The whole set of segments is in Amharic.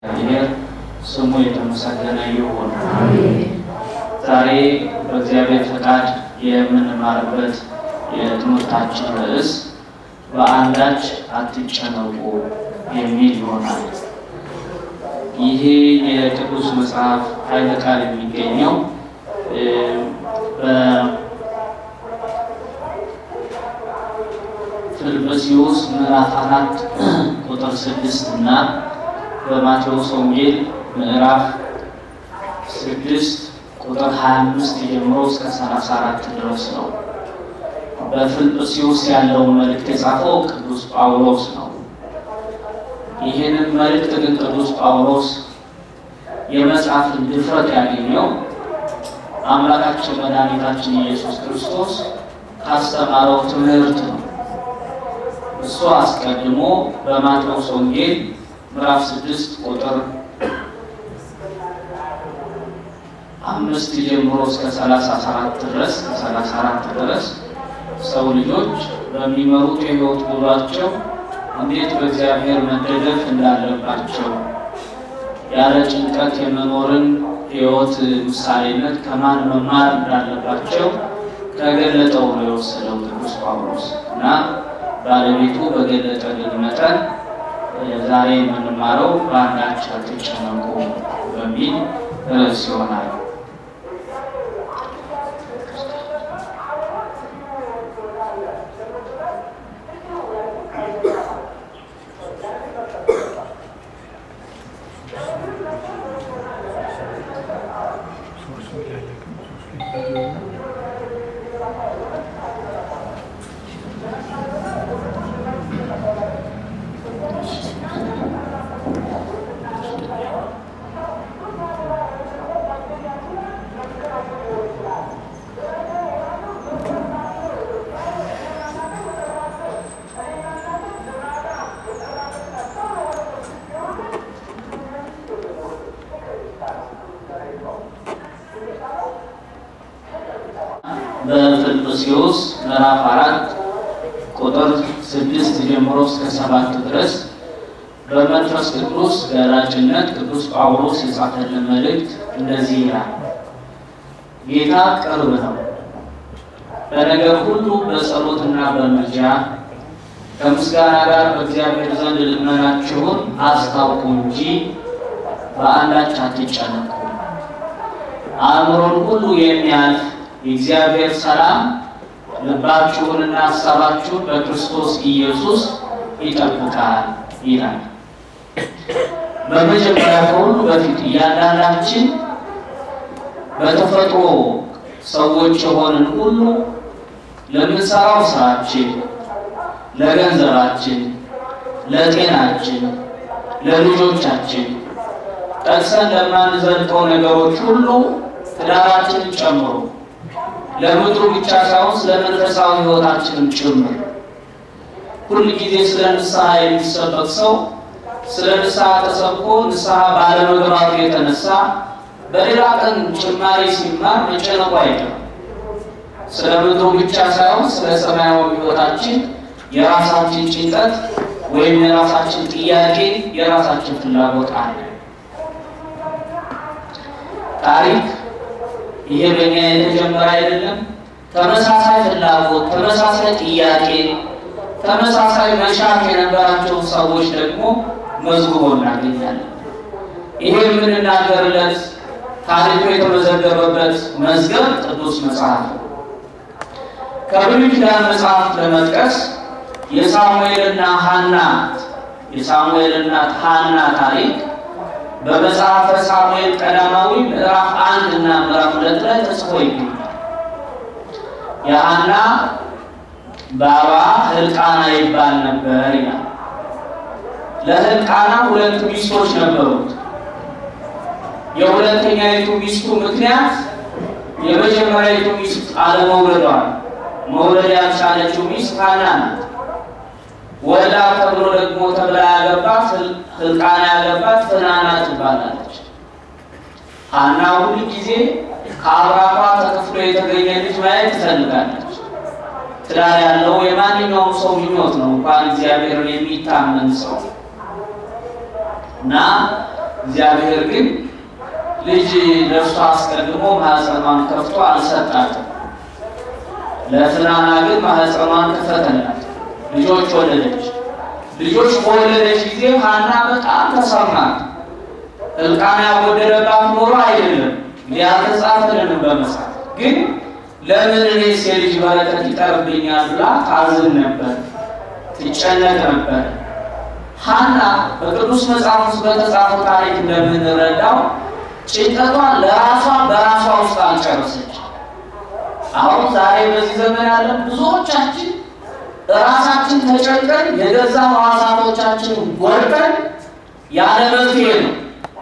እግዚአብሔር ስሙ የተመሰገነ ይሁን። ዛሬ በእግዚአብሔር ፈቃድ የምንማርበት የትምህርታችን ርዕስ በአንዳች አትጨነቁ የሚል ይሆናል። ይሄ የቅዱስ መጽሐፍ ኃይለ ቃል የሚገኘው በፊልጵስዩስ ምዕራፍ አራት ቁጥር ስድስት እና በማቴዎስ ወንጌል ምዕራፍ ስድስት ቁጥር 25 ጀምሮ እስከ 34 ድረስ ነው። በፊልጵስዩስ ያለውን መልእክት የጻፈው ቅዱስ ጳውሎስ ነው። ይህንን መልእክት ግን ቅዱስ ጳውሎስ የመጽሐፍን ድፍረት ያገኘው አምላካችን መድኃኒታችን ኢየሱስ ክርስቶስ ካስተማረው ትምህርት ነው። እሱ አስቀድሞ በማቴዎስ ወንጌል ምዕራፍ ስድስት ቁጥር አምስት ጀምሮ እስከ ሰላሳ አራት ድረስ ከሰላሳ አራት ድረስ ሰው ልጆች በሚመሩት የሕይወት ጉዟቸው እንዴት በእግዚአብሔር መደገፍ እንዳለባቸው ያለ ጭንቀት የመኖርን ሕይወት ምሳሌነት ከማን መማር እንዳለባቸው ከገለጠው ነው የወሰደው ቅዱስ ጳውሎስ እና ባለቤቱ በገለጠልን መጠን ዛሬ የምንማረው በአንዳች አትጨነቁ በሚል ርዕስ ይሆናል። በፊልጵስዩስ ምዕራፍ አራት ቁጥር ስድስት ጀምሮ እስከ ሰባት ድረስ በመንፈስ ቅዱስ ገላጭነት ቅዱስ ጳውሎስ የጻፈልን መልእክት እንደዚህ ይላል። ጌታ ቅርብ ነው። በነገር ሁሉ በጸሎትና በምልጃ ከምስጋና ጋር በእግዚአብሔር ዘንድ ልመናችሁን አስታውቁ እንጂ በአንዳች አትጨነቁ። አእምሮን ሁሉ የሚያልፍ የእግዚአብሔር ሰላም ልባችሁንና ሀሳባችሁን በክርስቶስ ኢየሱስ ይጠብቃል ይላል። በመጀመሪያ ከሁሉ በፊት እያንዳንዳችን በተፈጥሮ ሰዎች የሆንን ሁሉ ለምንሰራው ስራችን፣ ለገንዘባችን፣ ለጤናችን፣ ለልጆቻችን ጠቅሰን ለማንዘልቀው ነገሮች ሁሉ ትዳራችንን ጨምሮ ለምድሩ ብቻ ሳይሆን ስለ መንፈሳዊ ሕይወታችንም ጭምር ሁል ጊዜ ስለ ንስሐ የሚሰበክ ሰው ስለ ንስሐ ተሰብኮ ንስሐ ባለመግባቱ የተነሳ በሌላ ቀን ጭማሪ ሲማር መጨነቁ አይቀርም። ስለ ምድሩ ብቻ ሳይሆን ስለ ሰማያዊ ሕይወታችን የራሳችን ጭንቀት ወይም የራሳችን ጥያቄ፣ የራሳችን ፍላጎት አለ። ታሪክ ይሄ በእኛ የተጀመረ አይደለም። ተመሳሳይ ፍላጎት፣ ተመሳሳይ ጥያቄ፣ ተመሳሳይ መሻት የነበራቸው ሰዎች ደግሞ መዝግቦ እናገኛለን። ይሄ የምንናገርለት ታሪኩ የተመዘገበበት መዝገብ ቅዱስ መጽሐፍ ነው። ከብሉይ ኪዳን መጽሐፍ ለመጥቀስ የሳሙኤልና ሐና የሳሙኤል እናት ሐና ታሪክ በመጽሐፈ ሳሙኤል ቀዳማዊ ምዕራፍ አንድ እና ምዕራፍ ሁለት ላይ ተጽፎ ይገኛል። የሐና ባባ ሕልቃና ይባል ነበር ይላል። ለሕልቃና ሁለት ሚስቶች ነበሩት። የሁለተኛይቱ ሚስቱ ምክንያት የመጀመሪያይቱ ሚስት አለመውለዷ፣ መውለድ ያልቻለችው ሚስት ሐና ናት። ወልዳ ተብሎ ደግሞ ተብላ ያገባት ሕልቃና ያገባት ፍናና ትባላለች። ሐና ሁል ጊዜ ከአብራኳ ተከፍሎ የተገኘ ልጅ ማየት ትፈልጋለች። ትዳር ያለው የማንኛውም ሰው ምኞት ነው፣ እንኳን እግዚአብሔርን የሚታመን ሰው እና እግዚአብሔር ግን ልጅ ለእርሷ አስቀድሞ ማኅፀኗን ከፍቶ አልሰጣትም። ለፍናና ግን ማኅፀኗን ከፈተላት፣ ልጆች ወለደች። ልጆች በወለደች ጊዜ ሐና በጣም ተሰማት። እልቃና ያጎደለባት ኖሮ አይደለም እንግዲህ አልተጻፈልንም በመጽሐፍ ግን ለምን እኔስ የልጅ በረከት ይቀርብኛል ብላ ታዝን ነበር፣ ትጨነቅ ነበር። ሐና በቅዱስ መጽሐፍ ውስጥ በተጻፈው ታሪክ እንደምንረዳው ጭንቀቷን ለራሷ በራሷ ውስጥ አልጨረሰች። አሁን ዛሬ በዚህ ዘመን ያለን ብዙዎቻችን ራሳችን ተጨንቀን የገዛ ሕዋሳቶቻችን ጎድተን ያለ መፍትሄ ነው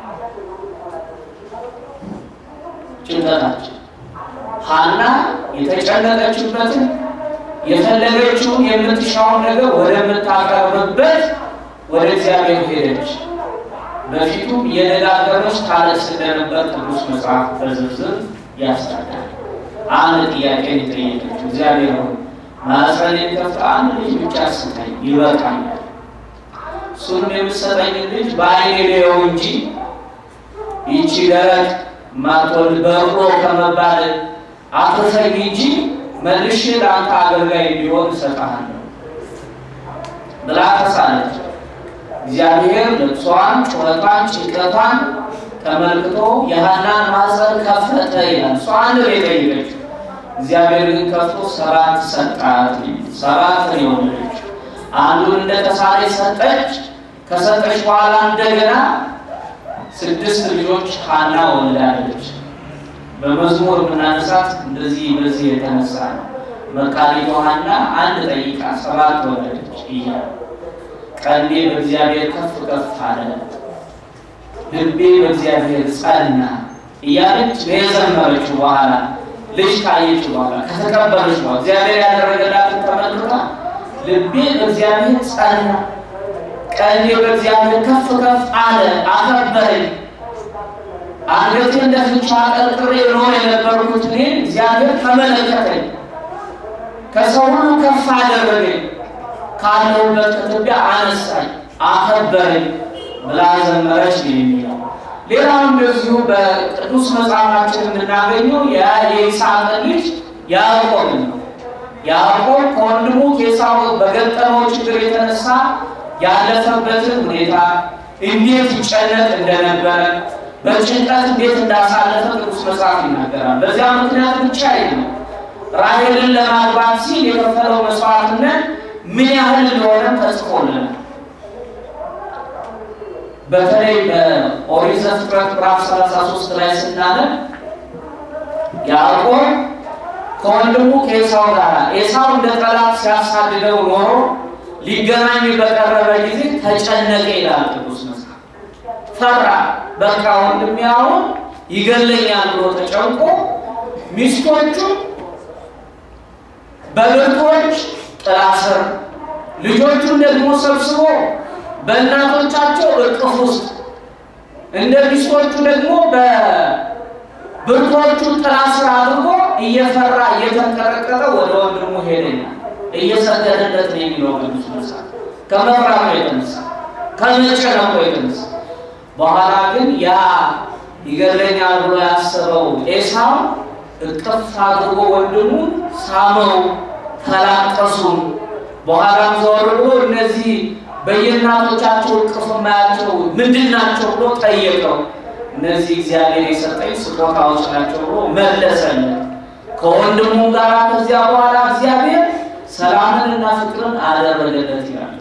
ጭንቀታችን። ሐና የተጨነቀችበትን የፈለገችውን የምትሻውን ነገር ወደምታቀርብበት ወደ እግዚአብሔር ሄደች። በፊቱም የደጋገመች ታለቅስ እንደነበር ቅዱስ መጽሐፍ በዝርዝር ያስረዳል። አንድ ጥያቄ የጠየቀችው እግዚአብሔር ሆይ ማኅፀኔን ከፍተህ አንድ ልጅ ብቻ ስጠኝ ይበቃኛል። እሱንም የምትሰጠኝ ልጅ በዓይኔ ልየው እንጂ ይቺ ደረቅ ማትወልድ በቅሎ ከመባል አትርፈኝ እንጂ መልሼ ለአንተ አገልጋይ እንዲሆን እሰጥሃለሁ ብላ ተሳለች። እግዚአብሔር ልቅሷን፣ ጩኸቷን፣ ጭንቀቷን ተመልክቶ የሐናን ማኅፀን ከፈተ ይላል። እሷ አንድ ነው የጠየቀችው። እግዚአብሔር ግን ከፍቶ ሰባት ሰጣት። ሰባት ነው የወለደችው። አንዱን እንደ ተሳለች ሰጠች። ከሰጠች በኋላ እንደገና ስድስት ልጆች ሐና ወልዳለች። በመዝሙር የምናነሳት እንደዚህ በዚህ የተነሳ ነው። መቃሊቷ ሐና አንድ ጠይቃ ሰባት ወለደች እያለ ቀንዴ በእግዚአብሔር ከፍ ከፍ አለ፣ ልቤ በእግዚአብሔር ጸና እያለች የዘመረችው በኋላ ልጅ ካየች በኋላ ከተቀበለች በኋላ እግዚአብሔር ያደረገላትን ተመልክታ ልቤ በእግዚአብሔር ጸና፣ ቀንዴ በእግዚአብሔር ከፍ ከፍ አለ፣ አከበረኝ አንገቴ እንደ ፍንጫ ቀርቅሬ ኖር የነበርኩት እኔን እግዚአብሔር ተመለከተኝ፣ ከሰው ሁሉ ከፍ አደረገኝ፣ ካለሁበት ከትቢያ አነሳኝ፣ አከበረኝ ብላ ዘመረች ነው የሚለው። ሌላው እንደዚሁ በቅዱስ መጽሐፋችን የምናገኘው የይስሐቅ ልጅ ያዕቆብን ነው። ያዕቆብ ከወንድሙ ከዔሳው በገጠመው ችግር የተነሳ ያለፈበትን ሁኔታ እንዴት ይጨነቅ እንደነበረ በጭንቀት እንዴት እንዳሳለፈ ቅዱስ መጽሐፍ ይናገራል። በዚያ ምክንያት ብቻ አይደለም ራሔልን ለማግባት ሲል የከፈለው መስዋዕትነት ምን ያህል እንደሆነ ተጽፎልናል። በተለይ በኦሪት ዘፍጥረት ምዕራፍ 33 ላይ ስናነብ ያዕቆብ ከወንድሙ ከዔሳው ጋር ዔሳው እንደ ጠላት ሲያሳድደው ኖሮ ሊገናኝ በቀረበ ጊዜ ተጨነቀ ይላል ቅዱስ መጽሐፍ። ፈራ። በቃ ወንድሜ አሁን ይገለኛል ብሎ ተጨንቆ ሚስቶቹ በብርቶች ጥላ ስር ልጆቹን ደግሞ ሰብስቦ በእናቶቻቸው እቅፍ ውስጥ እንደ ሚስቶቹ ደግሞ በብርቶቹ ጥላ ስር አድርጎ እየፈራ እየተንቀጠቀጠ ወደ ወንድሙ ሄደኛ እየሰገደለት ነው የሚለው ቅዱስ መጽሐፍ። ከመፍራቱ የተነሳ ከመጨነቁ የተነሳ በኋላ ግን ያ ይገለኛል ብሎ ያሰበው ኤሳው እቅፍ አድርጎ ወንድሙን ሳመው፣ ተላቀሱ። በኋላም ዘወር ብሎ እነዚህ በየእናቶቻቸው እቅፍ የማያቸው ምንድን ናቸው ብሎ ጠየቀው። እነዚህ እግዚአብሔር የሰጠኝ ስጦታዎች ናቸው ብሎ መለሰለት። ከወንድሙ ጋር ከዚያ በኋላ እግዚአብሔር ሰላምንና ፍቅርን አደረገለት ይላል።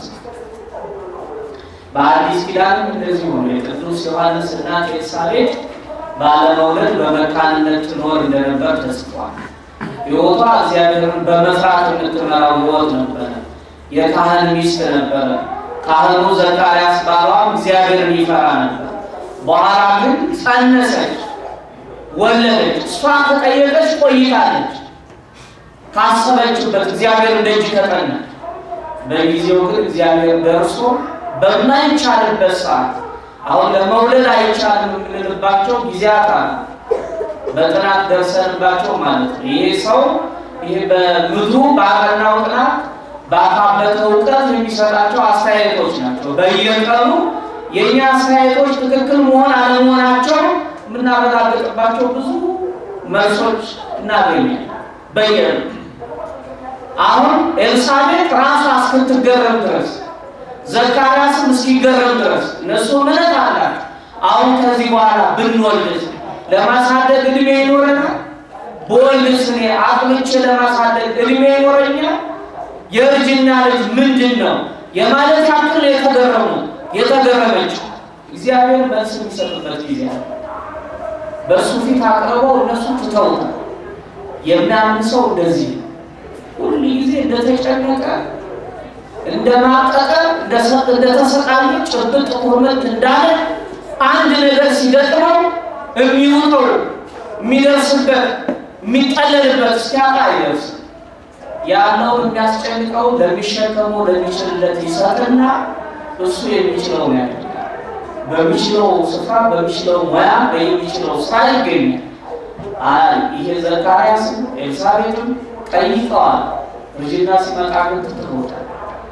በአዲስ ኪዳንም እንደዚህ ሆኖ የቅዱስ ዮሐንስ እናት ኤልሳቤጥ ባለመውለድ በመካንነት ትኖር እንደነበር ተጽፏል። ሕይወቷ እግዚአብሔርን በመፍራት የምትመራው ሕይወት ነበረ። የካህን ሚስት ነበረ። ካህኑ ዘካርያስ ባሏም እግዚአብሔርን ይፈራ ነበር። በኋላ ግን ጸነሰች፣ ወለደች። እሷ ከጠየቀች ቆይታለች። ካሰበችበት እግዚአብሔር እንደእጅ ከጠናች። በጊዜው ግን እግዚአብሔር ደርሶ በማይቻልበት ሰዓት አሁን ለመውለድ አይቻልም የምንልባቸው ጊዜያት አሉ። በጥናት ደርሰንባቸው ማለት ነው። ይሄ ሰው ይሄ በምድሩ ባጠናው ጥናት ባካበተ እውቀት የሚሰጣቸው አስተያየቶች ናቸው። በየቀኑ የእኛ አስተያየቶች ትክክል መሆን አለመሆናቸው የምናረጋግጥባቸው ብዙ መልሶች እናገኛለን በየዕለቱ። አሁን ኤልሳቤጥ ራሷ እስክትገረም ድረስ ዘካርያስም እስኪገረም ድረስ እነሱ እምነት አላቸው። አሁን ከዚህ በኋላ ብንወልድ ለማሳደግ እድሜ ይኖረናል? በወልድስ እኔ አጥምቼ ለማሳደግ እድሜ ይኖረኛል? የእርጅና ልጅ ምንድን ነው የማለት ያክል የተገረሙ የተገረመችው እግዚአብሔር መልስ የሚሰጥበት ጊዜ አለ። በእሱ ፊት አቅርበው እነሱ ትተውታል። የሚያምን ሰው እንደዚህ ነው። ሁል ጊዜ እንደተጨነቀ እንደማቀቀ እንደተሰቃየ ጭብጥ ቁርምት እንዳለ አንድ ነገር ሲገጥመው የሚውጠው የሚደርስበት የሚጠለልበት እስኪያጣ አይደርስም። ያለው የሚያስጨንቀው ለሚሸከመው ለሚችልለት ይሰጥና እሱ የሚችለው ነው ያደርጋል። በሚችለው ስፍራ በሚችለው ሙያ በሚችለው ስራ ይገኛል። አይ ይሄ ዘካርያስም ኤልሳቤጥም ጠይቀዋል። እርጅና ሲመጣ ግን ትተውታል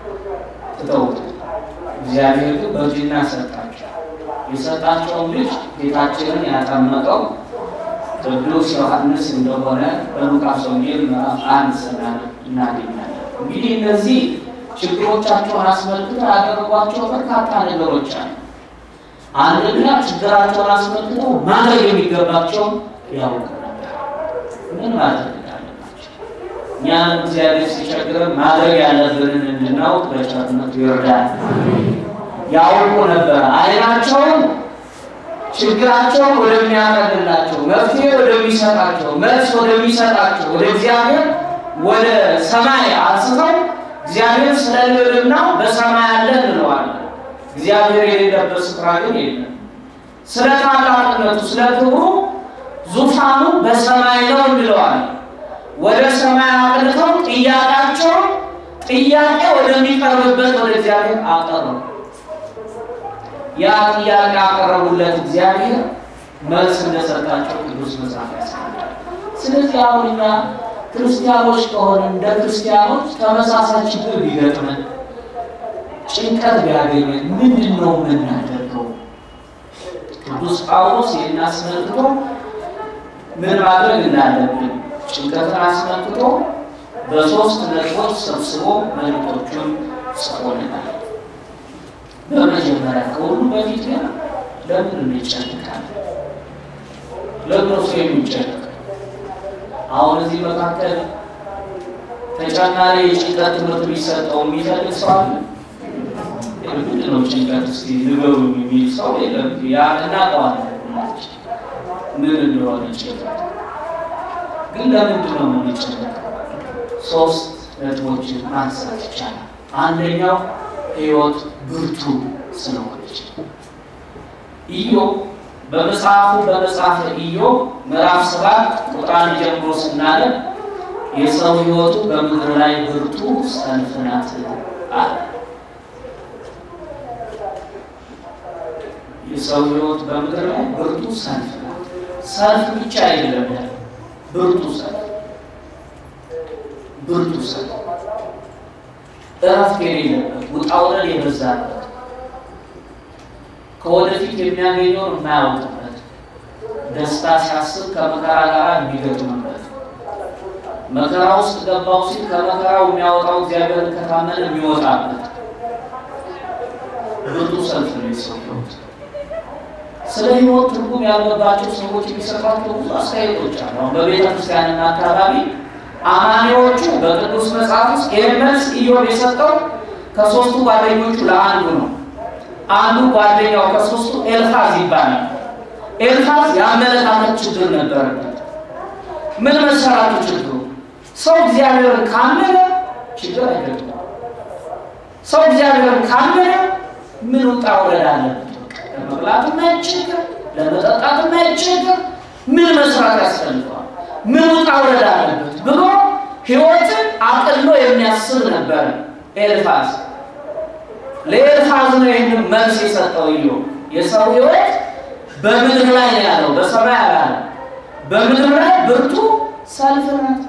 ትተውታል። እግዚአብሔር ግን በእርጅና ሰጣቸው። የሰጣቸውን ልጅ ጌታችንን ያጠመቀው ቅዱስ ዮሐንስ እንደሆነ በሉቃስ ወንጌል ምዕራፍ አንድ ስናነብ እናገኛለን። እንግዲህ እነዚህ ችግሮቻቸውን አስመልክተው ያደረጓቸው በርካታ ነገሮች አሉ። አንደኛ ችግራቸውን አስመልክተው ማድረግ የሚገባቸውን ያውቁ ነበር። ምን ማድረግ እንዳለባቸው እኛም እግዚአብሔር ሲቸግረን ማድረግ ያለብንን እንድናውቅ በቸርነቱ ይርዳል። ያውቁ ነበር። አይናቸውን ችግራቸውን ወደሚያቀልላቸው መፍትሄ ወደሚሰጣቸው መልስ ወደሚሰጣቸው ወደ እግዚአብሔር ወደ ሰማይ አንስተው እግዚአብሔር ስለ ልዕልናው በሰማይ አለ እንለዋለን። እግዚአብሔር የሌለበት ስፍራ ግን የለም። ስለ ታላቅነቱ፣ ስለ ክብሩ ዙፋኑ በሰማይ ነው እንለዋለን። ወደ ሰማይ አቅንተው ጥያቄያቸውን ጥያቄ ወደሚቀርብበት ወደ እግዚአብሔር አቀረቡ። ያ ጥያቄ ያቀረቡለት እግዚአብሔር መልስ እንደሰጣቸው ቅዱስ መጽሐፍ ያስቀምጣል። ስለዚህ አሁን እኛ ክርስቲያኖች ከሆነ እንደ ክርስቲያኖች ተመሳሳይ ችግር ቢገጥመን ጭንቀት ቢያገኘን ምንድን ነው የምናደርገው? ቅዱስ ጳውሎስ ይህን አስመልክቶ ምን ማድረግ እንዳለብን ጭንቀትን አስመልክቶ በሶስት ነጥቦች ሰብስቦ መልእክቶቹን ጽፎልናል። በመጀመሪያ ከሁሉ በፊት ግን ለምን እንጨነቃለን? ለምን እሱ የሚጨነቅ አሁን እዚህ መካከል ተጨማሪ የጭንቀት ትምህርት ቢሰጠው የሚፈልግ ሰው አለ? ምንድን ነው ጭንቀት? እስኪ ንገሩ የሚል ሰው የለም። ያ እናውቀዋለን ምን እንደሆነ ጭንቀት። ግን ለምንድን ነው የምንጨነቀው? ሶስት ነጥቦችን ማንሳት ይቻላል። አንደኛው ሕይወት ብርቱ ስለሆነች ኢዮብ በመጽሐፉ በመጽሐፈ ኢዮብ ምዕራፍ ሰባት ቁጥር አንድ ጀምሮ ስናነብ የሰው ሕይወቱ በምድር ላይ ብርቱ ሰልፍ ናት አለ። የሰው ሕይወት በምድር ላይ ብርቱ ሰልፍ ናት። ሰልፍ ብቻ አይደለም ያለ ብርቱ ሰልፍ፣ ብርቱ ሰልፍ እረፍት የሌለበት ውጣ ውረድ የበዛበት ከወደፊት የሚያገኘውን የማያውቅበት ደስታ ሲያስብ ከመከራ ጋር የሚገጥምበት መከራ ውስጥ ገባው ሲል ከመከራው የሚያወጣው እግዚአብሔርን ከታመን የሚወጣበት ብርቱ ሰልፍ ነው የሰው ሕይወት። ስለ ሕይወት ትርጉም ያለባቸው ሰዎች የሚሰጧቸው ብዙ አስተያየቶች አሉ። አሁን በቤተ ክርስቲያንና አካባቢ አማኒዎቹ በቅዱስ መጽሐፍ ውስጥ ይህን መልስ ኢዮብ የሰጠው ከሶስቱ ጓደኞቹ ለአንዱ ነው። አንዱ ጓደኛው ከሶስቱ ኤልፋዝ ይባላል። ኤልፋዝ የአመለካከት ችግር ነበረበት። ምን መሰራቱ ችግሩ? ሰው እግዚአብሔርን ካመነ ችግር አይገጥመው። ሰው እግዚአብሔርን ካመነ ምን ውጣ ውረድ አለበት? ለመብላት የማይቸገር ለመጠጣት የማይቸገር ምን መስራት ያስፈልገዋል? ምን ውጣ ውረድ አለበት ብሎ ሕይወትን አቅሎ የሚያስብ ነበረ ኤልፋዝ። ለኤልፋዝ ነው ይህንን መልስ የሰጠው ኢዮብ። የሰው ሕይወት በምድር ላይ ነው ያለው፣ በሰማይ አላለ። በምድር ላይ ብርቱ ሰልፍ ናት።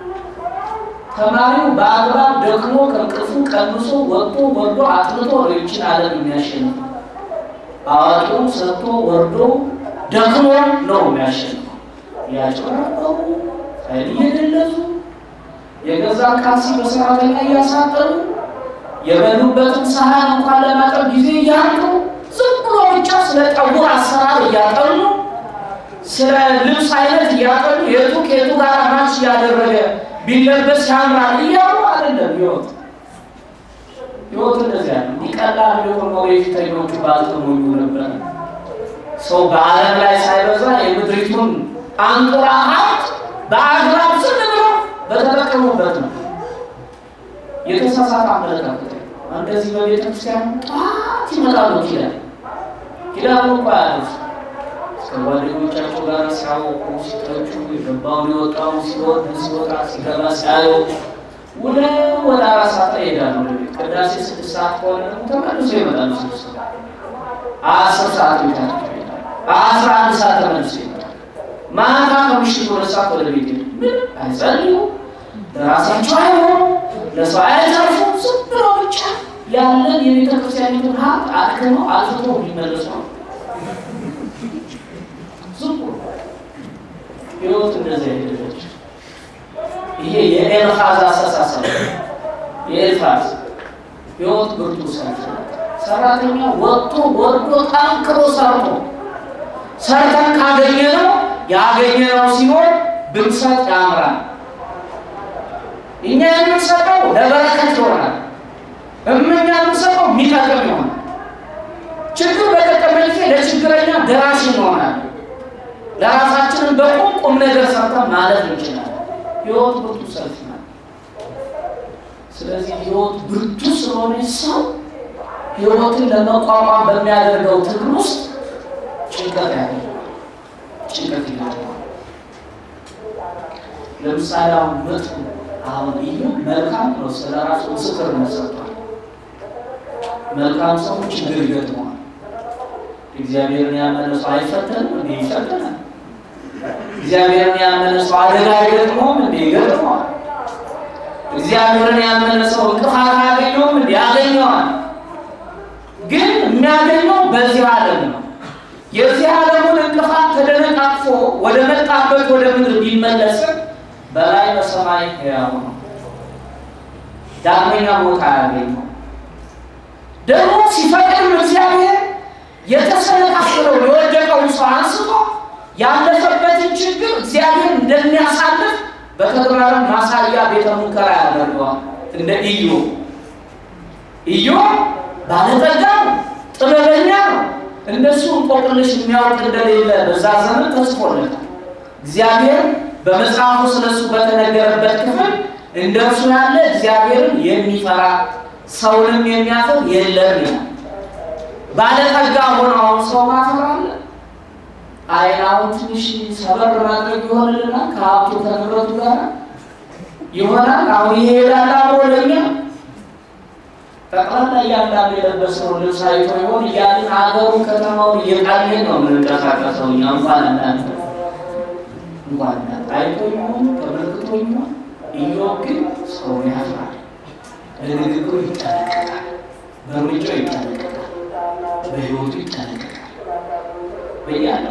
ተማሪው በአግባብ ደክሞ ከእንቅልፉ ቀንሶ ወጥቶ ወርዶ አጥንቶ ነው ይችን ዓለም የሚያሸንፈው። አዋቂው ሰጥቶ ወርዶ ደክሞ ነው የሚያሸንፈው። እያጭበረበሩ ኃይል እየገለጹ የገዛ ካልሲ በሰራተኛ እያሳጠሩ የበሉበትን ሰሃን እንኳን ለማጠብ ጊዜ እያጡ ዝም ብሎ ብቻ ስለ ጠጉር አሰራር እያጠኑ ስለ ልብስ አይነት እያጠኑ የቱ ከየቱ ጋር ማች እያደረገ ቢለበስ ያምራል እያሉ አይደለም ህይወት ህይወት እንደዚያ ነው። እንዲቀላል ቢሆን ኖሮ የፊተኞቹ ባልተሞኙ ነበር። ሰው በዓለም ላይ ሳይበዛ የምድሪቱን አንጡራ ሀብት በአግባብ ዝም ብሎ በተጠቀሙበት ነው። የተሳሳተ አመለካከት እንደዚህ በቤተ ክርስቲያን ጠዋት ይመጣሉ። ኪዳን ኪዳኑ እኮ ያሉት ከጓደኞቻቸው ጋር ሲያወቁ ሲተቹ፣ የገባውን የወጣውን ሲወድ ሲወጣ ሲገባ ሲያዩ ወደ ወደ አራት ሰዓት ላይ ይሄዳሉ። ወደ ቤት ቅዳሴ ስድስት ሰዓት ከሆነ ደግሞ ተመልሶ ይመጣሉ። ስድስት ሰዓት አስር ሰዓት ቤታቸው ይሄዳሉ። አስራ አንድ ሰዓት ተመልሶ ይመጣሉ። ማታ ከምሽቱ ሁለት ሰዓት ወደ ቤት ሄዱ። ምን አይጸልዩ፣ ለራሳቸው አይሆኑ፣ ለሰው አይተርፉ። ዝም ብሎ ብቻ ያለን የቤተ ክርስቲያኒቱን ሀብት አድክመው አልፍቶ ሊመለሱ ነው። ዝም ብሎ ህይወት እንደዚያ ሄደለች። ይሄ የኤልፋዝ አስተሳሰብ የኤልፋዝ ህይወት ብርቱ ሰልፍ ሰራተኛ ወጥቶ ወርዶ ጠንክሮ ሰርቶ ሰርተን ካገኘነው ያገኘነው ሲሆን ብንሰጥ ያምራል። እኛ የምንሰጠው ለበረከት ይሆናል። እምኛ የምንሰጠው የሚጠቅም ይሆናል። ችግር በገጠመ ጊዜ ለችግረኛ ደራሽ ይሆናል። ለራሳችንን በቁም ቁም ነገር ሰርተን ማለፍ እንችላለን። ህይወት ብርቱ ሰልፍ ናት። ስለዚህ ህይወት ብርቱ ስለሆነ ሰው ህይወትን ለመቋቋም በሚያደርገው ትግል ውስጥ ጭንቀት ያገኛል። ጭንቀት ይገጥመዋል። ለምሳሌ አሁን መጥፎ አሁን ይህ መልካም ነው። ስለ ራሱ ምስክርነት ሰጥቷል። መልካም ሰው ችግር ይገጥመዋል። እግዚአብሔርን ያመነ ሰው አይፈተንም እንዴ? ይፈተናል። እግዚአብሔርን ያመነ ሰው አደጋ አይገጥመውም እንዴ? ይገጥመዋል። እግዚአብሔርን ያመነ ሰው እንቅፋት አያገኘውም እንዴ? ያገኘዋል። ግን የሚያገኘው በዚህ ዓለም ነው። የዚህ ዓለሙን እንቅፋት ተደነቃቅፎ ወደ መጣበት ወደ ምድር ቢመለስም በላይ በሰማይ ሕያው ነው። ዳግመኛ ሞት አያገኘው። ደግሞ ሲፈቅድም እግዚአብሔር የተሰነካከለው የወደቀውን ሰው አንስቶ ያለፈበትን ችግር እግዚአብሔር እንደሚያሳልፍ በተግባርም ማሳያ ቤተ ሙከራ ያደርገዋል። እንደ ኢዮ ኢዮ ባለጠጋ ነው፣ ጥበበኛ ነው። እንደሱ እንቆቅልሽ የሚያውቅ እንደሌለ በዛ ዘመን ተጽፎለታል። እግዚአብሔር በመጽሐፉ ስለሱ በተነገረበት ክፍል እንደርሱ ያለ እግዚአብሔርን የሚፈራ ሰውንም የሚያፍር የለም ይላል። ባለጠጋ ሆኖ አሁን ሰው ማፈር አለ? አይን አሁን ትንሽ ሰበር ማድረግ ይሆንልናል። ከሀብቱ ከንብረቱ ጋር ይሆናል። አሁን ይሄ ሄዳል አብሮ ለኛ ጠቅላላ እያንዳንዱ የለበስነው ልብስ አይቶ ይሆን እያልን ሀገሩን ከተማውን እየቃኘን ነው የምንንቀሳቀሰው። እኛ እንኳን እናንተ እንኳን እናንተ አይቶ ይሆን ተመልክቶ ይሆን ኢዮብ ግን ሰውን ያፍራል። ለንግግሩ ይጠነቀቃል፣ በእርምጃው ይጠነቀቃል፣ በሕይወቱ ይጠነቀቃል። በያለ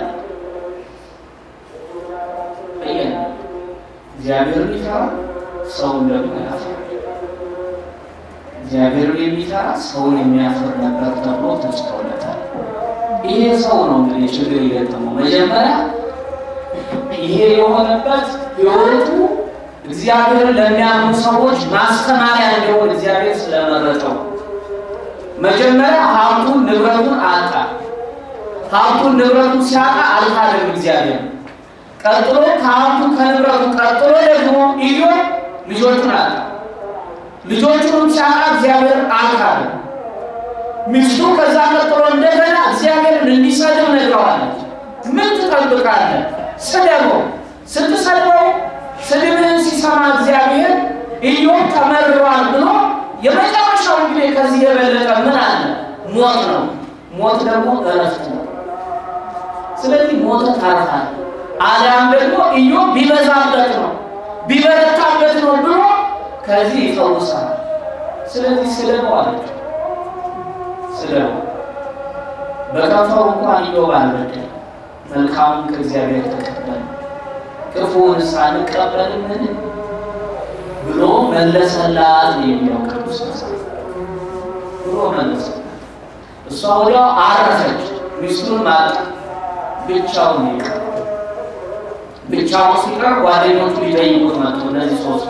በያለ እግዚአብሔርን ይፈራል፣ ሰውን ደግሞ ያፍራል። እግዚአብሔርን የሚፈራ ሰውን የሚያፍር ነበር ተብሎ ተጽፎለታል። ይሄ ሰው ነው እንግዲህ ችግር የገጠመው መጀመሪያ ይሄ የሆነበት ሕይወቱ እግዚአብሔርን ለሚያምኑ ሰዎች ማስተማሪያ እንዲሆን እግዚአብሔር ስለመረጠው መጀመሪያ ሀብቱን ንብረቱን አጣ። ሀብቱን ንብረቱን ሲያጣ አልካደም እግዚአብሔር። ቀጥሎ ከሀብቱ ከንብረቱ ቀጥሎ ደግሞ ኢዮብ ልጆቹን አጣ። ልጆቹንም ሲያጣ እግዚአብሔርን አልካደም። ሚስቱ ከዛ ቀጥሎ እንደገና እግዚአብሔርን እንዲሰድብ ነግረዋለች። ምን ትጠብቃለህ? ስደበው። ስትሰድበው ስድብህን ሲሰማ እግዚአብሔር ኢዮብ ተመርሯል ብሎ የመጨረሻው እንግዲህ ከዚህ የበለጠ ምን አለ? ሞት ነው። ሞት ደግሞ እረፍት ነው። ስለዚህ ሞተ ታርፋል። አሊያም ደግሞ ኢዮብ ቢበዛበት ነው ቢበረታበት ነው ብሎ ከዚህ ይፈውሳል። ስለዚህ ስደበው አለችው። ስደበው በከንፈሩ እንኳን ኢዮብ አልበደለም። መልካሙን ከእግዚአብሔር ተቀበለ፣ ክፉውንስ አንቀበልምን ብሎ መለሰላት ነው የሚለው ቅዱስ መጽሐፍ። ብሎ መለሰላት። እሷ ወዲያው አረፈች፣ ሚስቱን ማጣ፣ ብቻውን ይቀር። ብቻውን ሲቀር ጓደኞቹ ሊጠይቁት መጡ። እነዚህ ሶስቱ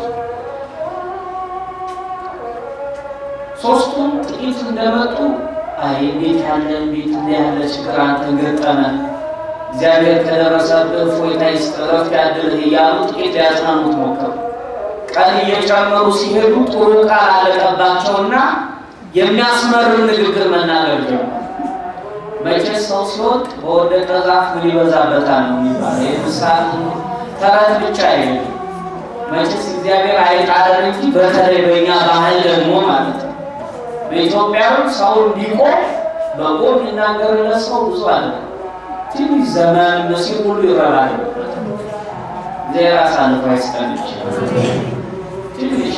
ሶስቱም ጥቂት እንደመጡ አይ እንዴት ያለ እንዴት እንደ ያለ ችግር አንተ ገጠመ፣ እግዚአብሔር ከደረሰብህ እፎይታ ይስጥህ፣ ዕረፍት ያድልህ እያሉ ጥቂት ሊያጽናኑት ሞከሩ። ቀን እየጨመሩ ሲሄዱ ጥሩ ቃል አለቀባቸውና የሚያስመርር ንግግር መናገር ጀመሩ። መቼስ ሰው ሲወድቅ በወደቀ ዛፍ ምን ይበዛበታል ነው የሚባለው። የምሳሌ ተረት ብቻ አይደለም። መቼስ እግዚአብሔር አይጣለን እንጂ በተለይ በእኛ ባህል ደግሞ ማለት ነው በኢትዮጵያዊ ሰው እንዲቆም በጎ የሚናገርለት ሰው ብዙ አለ። ትንሽ ዘመን መሲል ሁሉ ይረባል። እግዚአብሔር አሳልፎ አይስጠን ይችላል። ትንሽ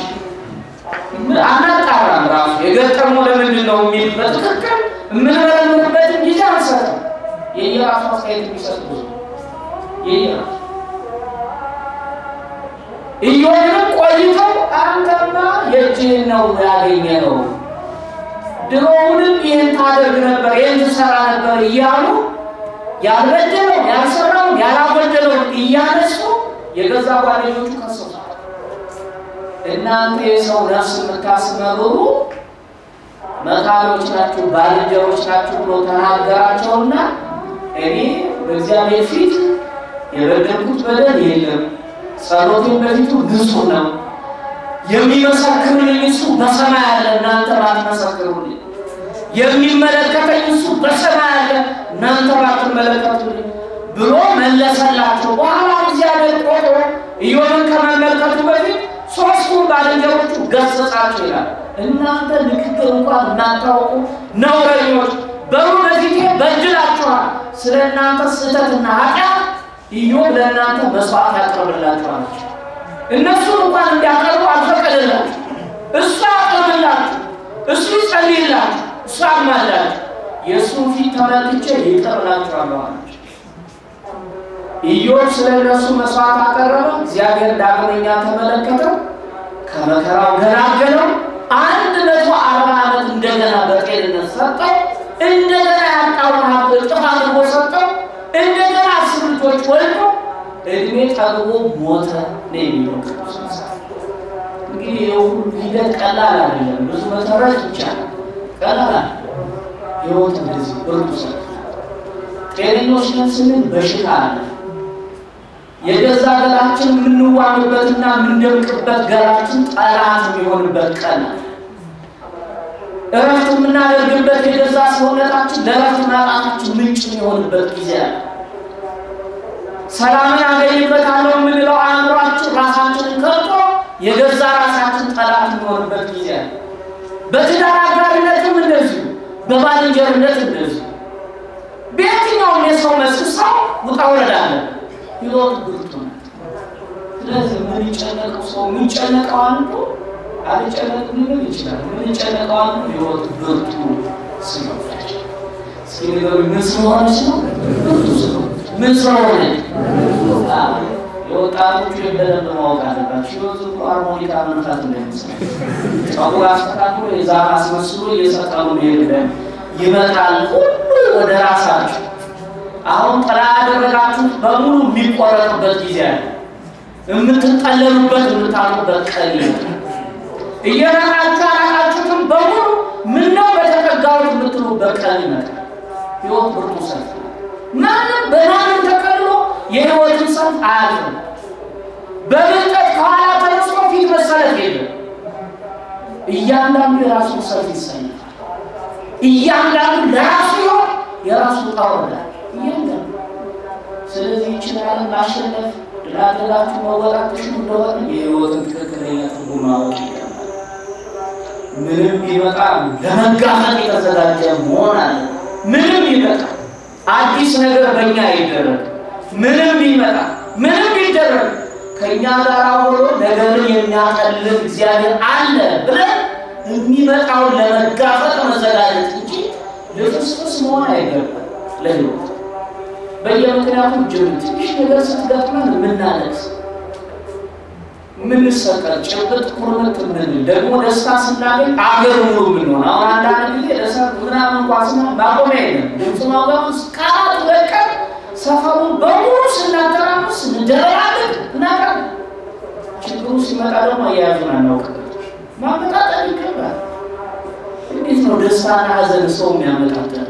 አናጣራም ራሱ የገጠመው ለምንድን ነው የሚል በትክክል የምንመረምርበትን ጊዜ አንሰጥም። የየራሱ አስተያየት የሚሰጥ ብዙ የየራሱ ኢዮብንም ቆይተው አንተማ የእጅህን ነው ያገኘ ነው ድሮውንም ይህን ታደርግ ነበር ይህን ትሰራ ነበር እያሉ ያልበደለውን ያልሰራውን ያላበደለውን እያነሱ የገዛ ጓደኞቹ ከሰሱት። እናንተ የሰው ነፍስ የምታስመርሩ መካሪዎች ናችሁ፣ ባልንጀሮች ናችሁ ብሎ ተናገራቸውና እኔ በእግዚአብሔር ፊት የበደልኩት በደል የለም፣ ጸሎቴን በፊቱ ንጹሕ ነው። የሚመሰክርልኝ እሱ በሰማይ አለ፣ እናንተ ባትመሰክሩልኝ። የሚመለከተኝ እሱ በሰማይ አለ፣ እናንተ ባትመለከቱልኝ ብሎ መለሰላቸው። በኋላ እግዚአብሔር ቆጦ ኢዮብን ከመመልከቱ በፊት ሶስቱን ባልንጀሮቹ ገሰጻቸው ይላል። እናንተ ንግግር እንኳን እናታውቁ ነውረኞች፣ በሩ በፊቴ በድላችኋል። ስለ እናንተ ስህተትና ኃጢአት ኢዮብ ለእናንተ መስዋዕት ያቀርብላችኋል። እነሱን እንኳን እንዲያቀርቡ አልፈቀደላችሁ። እሱ ያቀርብላችሁ፣ እሱ ይጸልይላችሁ፣ እሱ አማላችሁ። የእሱን ፊት ተመልክቼ ይቅር እላችኋለሁ አላቸው። ኢዮብ ስለ እነሱ መስዋዕት አቀረበ። እግዚአብሔር ዳግመኛ ተመለከተው፣ ከመከራው ገላገለው። አንድ መቶ አርባ ዓመት እንደገና በጤንነት ሰጠው። እንደገና ያጣውን ሀብት እጥፍ አድርጎ ሰጠው። እንደገና አስር ልጆች ወልዶ እድሜ ጠግቦ ሞተ ነው የሚለው ቅዱስ መጽሐፍ። እንግዲህ የሁሉ ሂደት ቀላል አይደለም። ብዙ መሰረት ይቻላል፣ ቀላል አይደለም። ህይወት እንደዚህ ብርቱ ሰ ጤነኞች ነን ስንል በሽታ አለ። የገዛ ገላችን የምንዋምበትና የምንደምቅበት ገላችን ጠላት የሚሆንበት ቀን አለ። እረፍት የምናደርግበት የገዛ ሰውነታችን ለእረፍት ማጣታችን ምንጭ የሚሆንበት ጊዜ አለ። ሰላምን አገኝበታለሁ የምንለው አእምሯችን ራሳችንን ከርቶ የገዛ ራሳችን ጠላት የሚሆንበት ጊዜ አለ። በትዳር አጋርነትም እንደዚሁ፣ በባልንጀርነት እንደዚሁ፣ በየትኛውም የሰው መስክ ሰው ውጣ ውረድ አለ። ህይወት ብርቱ ናት። ስለዚህ የምንጨነቀው ሰው የሚጨነቀው አንዱ አልጨነቅም ሊል ይችላል። የምንጨነቀው አንዱ ህይወት ብርቱ ስለሆነች። እስኪ ንገሩኝ፣ ምን ስለሆነች ነው? ብርቱ ስለሆነች። ምን ስለሆነች? የወጣቶቹ በደንብ ማወቅ አለባቸው። ህይወት እኮ ሃርሞኒካ መንፋት እንዳይመስላል። ጸጉር አስተካክሎ የዛፍ አስመስሎ እየሰቀሉ መሄድ ይመጣል ሁሉ ወደ ራሳቸው አሁን ጥላ ያደረጋችሁት በሙሉ የሚቆረጥበት ጊዜ አለ። የምትጠለሉበት የምታጡበት ቀን ይመጣል። እየራቃችሁ ያራቃችሁትም በሙሉ ምነው በተጠጋሁት የምትሉበት ቀን ይመጣል። ህይወት ብርቱ ሰልፍ ነው። ማንም በማንም ተቀልሎ የህይወትን ሰልፍ አያልፍም። በብልጠት ከኋላ ተነስቶ ፊት መሰለፍ የለም። እያንዳንዱ የራሱን ሰልፍ ይሰልፋል። እያንዳንዱ ለራሱ ይሆን የራሱ ጣወዳል እያንዳንዱ ስለዚህ ይችላል ማሸነፍ ድላደላችሁ መወጣት ትሹ እንደሆነ የህይወትን ትክክለኛ ትርጉም ማወቅ ይገባል። ምንም ቢመጣ ለመጋፈጥ የተዘጋጀ መሆን አለ። ምንም ቢመጣ አዲስ ነገር በእኛ ይደረግ፣ ምንም ቢመጣ ምንም ቢደረግ ከእኛ ጋር ሆኖ ነገርን የሚያቀልል እግዚአብሔር አለ ብለን የሚመጣውን ለመጋፈጥ መዘጋጀት እንጂ ልፍስፍስ መሆን አይገባም ለህይወት በየምክንያቱ ጅብ ትንሽ ነገር ስትገጥመን የምናለቅስ ምንሰቀል ጭብጥ ኩርምት ምንል ደግሞ ደስታ ስናገኝ አገር ሙሉ ምንሆን አሁን አንዳንድ ጊዜ ደሳ ምናምን እንኳ ስና ማቆሚያ የለም ድምፁ ማውጋት ቃላት ለቀን ሰፈሩን በሙሉ ስናተራምስ እንደረጋለን እናቃል ችግሩ ሲመጣ ደግሞ አያያዙን አናውቅበት ማመጣጠን ይገባል እንዴት ነው ደስታና ሀዘን ሰው የሚያመጣጠነው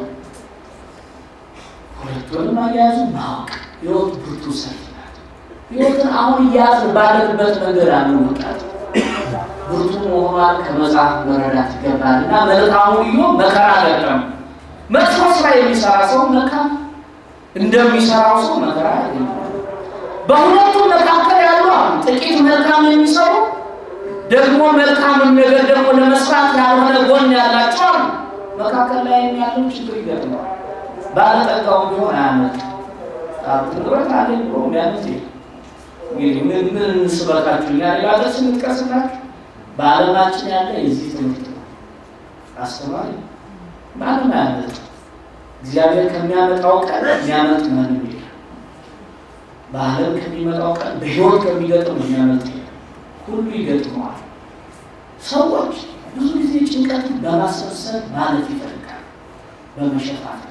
ሁለቱንም አያያዙ ማወቅ ህይወት ብርቱ ሰልፍ ናት ህይወትን አሁን እያያዝን ባለንበት መንገድ አንወጣት ብርቱ መሆኗን ከመጽሐፍ መረዳት ይገባል እና መልካሙ ልዮ መከራ ገጠም መጥፎ ስራ የሚሰራ ሰው መልካም እንደሚሰራው ሰው መከራ ያገኛል በሁለቱም መካከል ያሉ ጥቂት መልካም የሚሰሩ ደግሞ መልካምን ነገር ደግሞ ለመስራት ያልሆነ ጎን ያላቸው አሉ መካከል ላይ ያለው ችግር ይገጥመዋል ባለጠጋው ቢሆን አያመጥ ንብረት አለኝ ብሎ የሚያመጥ እንግዲህ ምን ምን እንስበካችሁ እኛ ሌላ ሀገር ስንጥቀስላችሁ በዓለማችን ያለ የዚህ ትምህርት ነው። አስተማሪ ማንም አያመጥ እግዚአብሔር ከሚያመጣው ቀን የሚያመጥ ማንም የለም። በዓለም ከሚመጣው ቀን በሕይወት ከሚገጥም የሚያመጥ የለም። ሁሉ ይገጥመዋል። ሰዎች ብዙ ጊዜ ጭንቀትን በማሰብሰብ ማለት ይፈልጋል በመሸፋፈን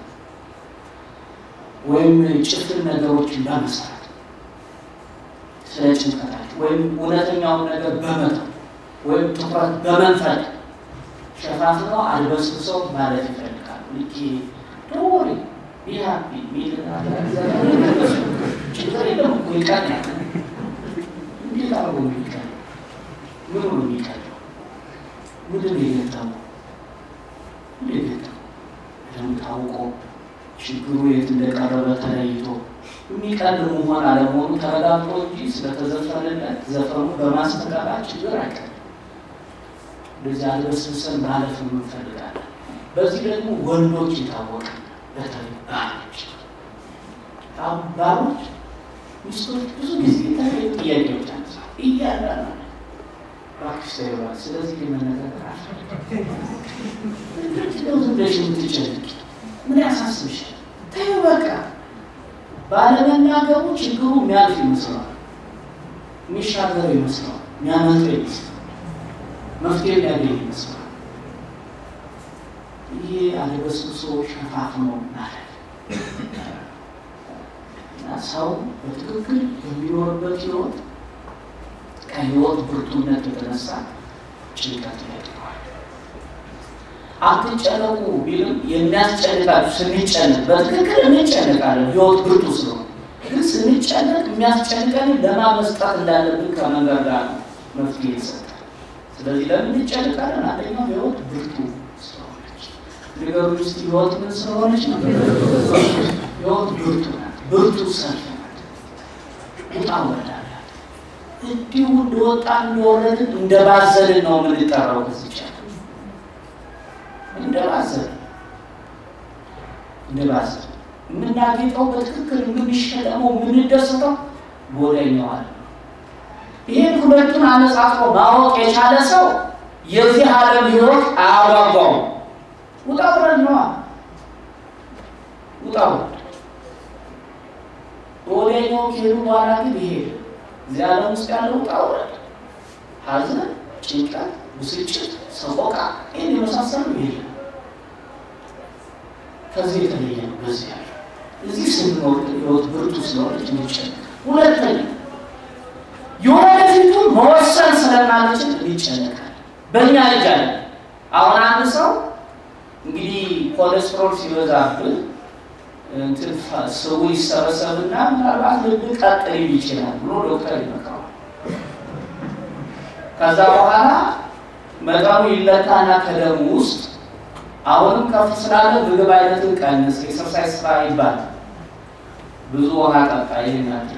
ወይም ጭፍን ነገሮችን በመስራት ስለ ጭንቀታቸው ወይም እውነተኛውን ነገር በመተው ወይም ትኩረት በመንፈግ ሸፋፍነው አድበስብሰው ማለት ይፈልጋሉ። ልኬ ደወሪ ቢሃፒ ሚል ችግር የለም እኮ ይቀናል። እንዴት አርጎ የሚቀል ምን ነው የሚቀለው? ምንድን ነው የገጠመው? እንዴት ገጠመው? በደንብ ታውቆ ችግሩ የት እንደቀረበ ተለይቶ የሚቀል መሆን አለመሆኑ ተረጋግጦ እንጂ ስለተዘፈነለት ዘፈኑ በማስተጋባት ችግር አይቀርም። እንደዚህ አልበስብሰን ማለፍ እንፈልጋለን። በዚህ ደግሞ ወንዶች የታወቀ በተለይ ባሎች ባሎች ሚስቶች ብዙ ጊዜ የተለያዩ ጥያቄዎች አንሳ እያንዳንዱ እባክሽ ተይው እባክሽ፣ ስለዚህ የመነጋገር አልፈልግም። ምንድን ነው ዝም ብለሽ የምትጨነቂ? ምን ያሳስብሻል? ተይው በቃ። ባለመናገሩ ችግሩ የሚያልፍ ይመስለዋል፣ የሚሻገር ይመስለዋል፣ የሚያመልጥ ይመስለዋል፣ መፍትሄ የሚያገኝ ይመስለዋል። ይሄ አለበስብሶ ሸፋፍኖ ማለት እና ሰው በትክክል በሚኖርበት ህይወት ከህይወት ብርቱነት የተነሳ ጭንቀት ይገጥመዋል። አትጨነቁ ቢልም የሚያስጨንቃችሁ ስንጨነቅ በትክክል እንጨነቃለን። ህይወት ብርቱ ስለሆነ ግን ስንጨነቅ የሚያስጨንቀን ለማን መስጠት እንዳለብን ከመንገድ ጋር መፍትሄ ይሰጣል። ስለዚህ ለምን እንጨነቃለን? አንደኛው ህይወት ብርቱ ስለሆነች ነገሩ ውስጥ ህይወት ምን ስለሆነች ነው? ህይወት ብርቱ ናት። ብርቱ ሰልፍ ናት። ውጣ ወረዳላት እንዲሁ እንደወጣ እንደወረድን እንደባዘልን ነው የምንጠራው ከዚህ እንደባዘን እንደባዘን የምናጌጠው በትክክል የምንሸለመው የምንደሰተው ጎደኛዋል። ይህን ሁለቱን አነጻጽሮ ማወቅ የቻለ ሰው የዚህ ዓለም ህይወት አያጓጓውም። ውጣ ውረድ ነዋ። ውጣ ውረድ ወደኛው ከሄዱ በኋላ ግን ይሄ እዚህ ዓለም ውስጥ ያለው ውጣ ውረድ፣ ሐዘን፣ ጭንቀት፣ ብስጭት፣ ሰቆቃ ይህን የመሳሰሉ የለም። ከዚህ የተለየ ነው። በዚህ ያለ እዚህ ስንኖር ህይወት ብርቱ ስለሆነች እንጨነቅ። ሁለተኛ የወደፊቱን መወሰን ስለማንችል እንጨነቃል። በእኛ እጅ አለ። አሁን አንድ ሰው እንግዲህ ኮሌስትሮል ሲበዛብህ እንትን ስቡ ይሰበሰብና ምናልባት ልብ ቀጥ ሊል ይችላል ብሎ ዶክተር ይመክረዋል። ከዛ በኋላ መጠኑ ይለካና ከደሙ ውስጥ አሁንም ከፍ ስላለ ምግብ አይነትን ቀንስ፣ ኤክሰርሳይዝ ስራ ይባላል። ብዙ ውሃ ጠጣ። ይህን ያድርግ።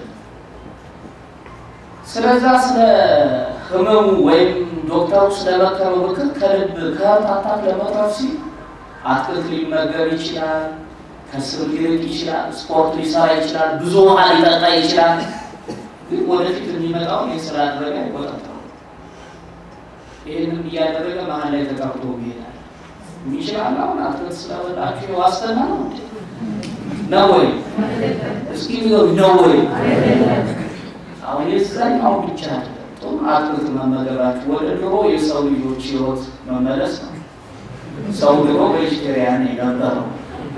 ስለዛ ስለ ህመሙ ወይም ዶክተሩ ስለመከረው ምክር ከልብ ከህርት አታክ ለመትረፍ ሲል አትክልት ሊመገብ ይችላል፣ ከስብ ሊርቅ ይችላል፣ ስፖርት ሊሰራ ይችላል፣ ብዙ ውሃ ሊጠጣ ይችላል። ግን ወደፊት የሚመጣውን ይህ ስላደረገ አይቆጣጠሩ። ይህንም እያደረገ መሀል ላይ ተቀርቶ ይሄዳል። ይችላል። አሁን አትክልት ስለበላችሁ የዋስትና ነው እንዴ? ነው ወይ? እስኪ ንገሩ፣ ነው ወይ? አሁን የዛኛው ብቻ አይደለም። ጥሩ አትክልት መመገባችሁ ወደ ድሮ የሰው ልጆች ህይወት መመለስ ነው። ሰው ድሮ ቬጅቴሪያን የነበረው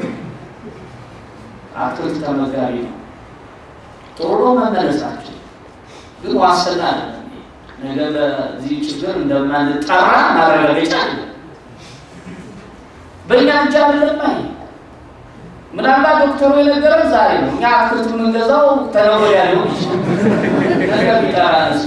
አትክልት ተመጋቢ ነው። ጥሩ ነው መመለሳችን፣ ግን ዋስትና አይደለም። ነገ በዚህ ችግር እንደማንጠራ ማረጋገጫ አለ። በእኛ እጅ አይደለም። አይ ምናልባት ዶክተሩ የነገረን ዛሬ ነው። እኛ አትክልት የምንገዛው ተነገ ወዲያ ሊሆን ይችላል። ነገ ቢጠራ እሱ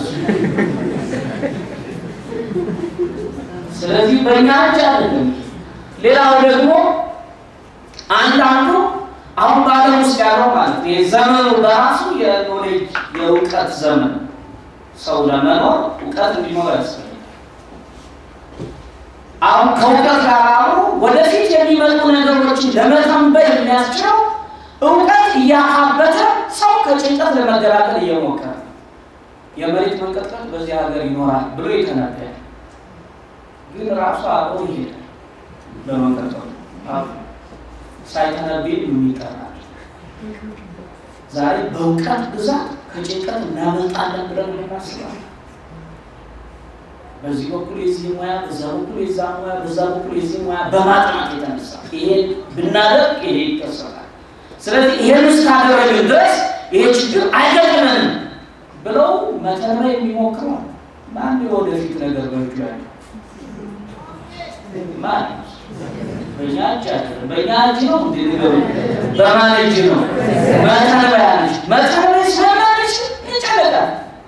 ስለዚህ በእኛ እጅ አይደለም። ሌላው ደግሞ አንዳንዱ አሁን በዓለም ውስጥ ያለው ማለት ነው የዘመኑ በራሱ የኖሌጅ የእውቀት ዘመን ሰው ለመኖር እውቀት እንዲኖር ያስፈልጋል። አሁን ከእውቀት ጋር አብሮ ወደፊት የሚመጡ ነገሮችን ለመተንበይ የሚያስችለው እውቀት እያካበተ ሰው ከጭንቀት ለመገላገል እየሞከረ የመሬት መንቀጥቀጥ በዚህ ሀገር ይኖራል ብሎ የተነበያል። ግን ራሱ አብሮ ይሄዳል በመንቀጥቀጡ ሳይተነብይ የሚጠራል። ዛሬ በእውቀት ብዛት ከጭንቀት እናመልጣለን ብለን እናስባለን። በዚህ በኩል የዚህ ሙያ፣ በዛ በኩል የዛ ሙያ፣ በዛ በኩል የዚህ ሙያ በማጥናት የተነሳ ይሄን ብናደርግ ይሄ ይከሰታል። ስለዚህ ይሄን እስካደረግን ድረስ ይሄ ችግር አይገጥመንም ብለው መተንበይ የሚሞክረው ማን የወደፊት ነገር በእጁ ያለው ማን? በእኛ እጅ አይደለም። በእኛ እጅ ነው እንዴ? ንገሩ። በማን እጅ ነው? መተንበያ ነች። መተንበይ ስለማንች ይጨነቃል።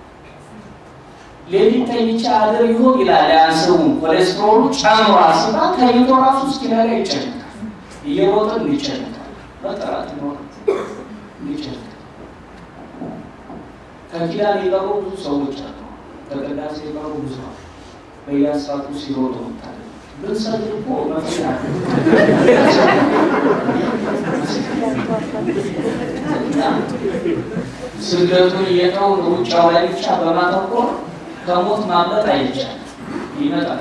ሌሊት ተኝቼ አድር ይሆን ይላል። ያንስሩን ኮሌስትሮሉ ጨምሯል ስባ ተኝቶ ራሱ እስኪነጋ ይጨነቃል። እየሮጥን ይጨነቃል። መጠራት ይኖር ይጨነቃል። ከኪዳን የቀሩ ብዙ ሰዎች አሉ። ከቅዳሴ የቀሩ ብዙ አሉ። በየአስፋልቱ ሲሮጡ ታለ ብንሰድ እኮ መፍትሄ አለ። ስደቱን እየተው ሩጫው ላይ ብቻ በማተኮር ከሞት ማምለጥ አይቻልም። ይመጣል።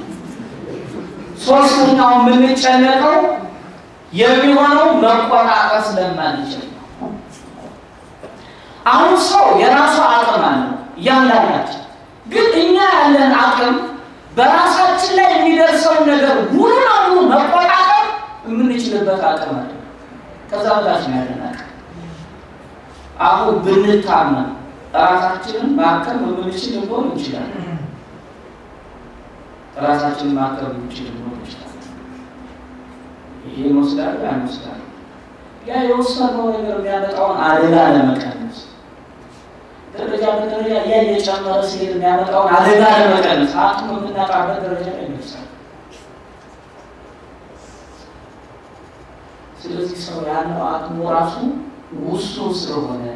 ሶስተኛው የምንጨነቀው የሚሆነው መቆጣጠር ስለማንችል ነው። አሁን ሰው የራሱ አቅም አለው እያንዳንዳችን። ግን እኛ ያለን አቅም በራሳችን ላይ የሚደርሰውን ነገር ሙሉ ለሙሉ መቆጣጠር የምንችልበት አቅም አለ። ከዛ በታች ነው ያለን አቅም። አሁን ብንታመን ራሳችንን ማከም የምንችል ልንሆን እንችላለን። ራሳችንን ማከም የምንችል ልንሆን እንችላለን። ይሄን ወስዳለሁ ያን ወስዳለሁ። ያ የወሰነው ነገር የሚያመጣውን አደጋ ለመቀነስ ደረጃ በደረጃ ያ እየጨመረ ሲሄድ የሚያመጣውን አደጋ ለመቀነስ አቅም የምናጣበት ደረጃ ላይ ይደርሳል። ስለዚህ ሰው ያለው አቅሙ ራሱ ውሱን ስለሆነ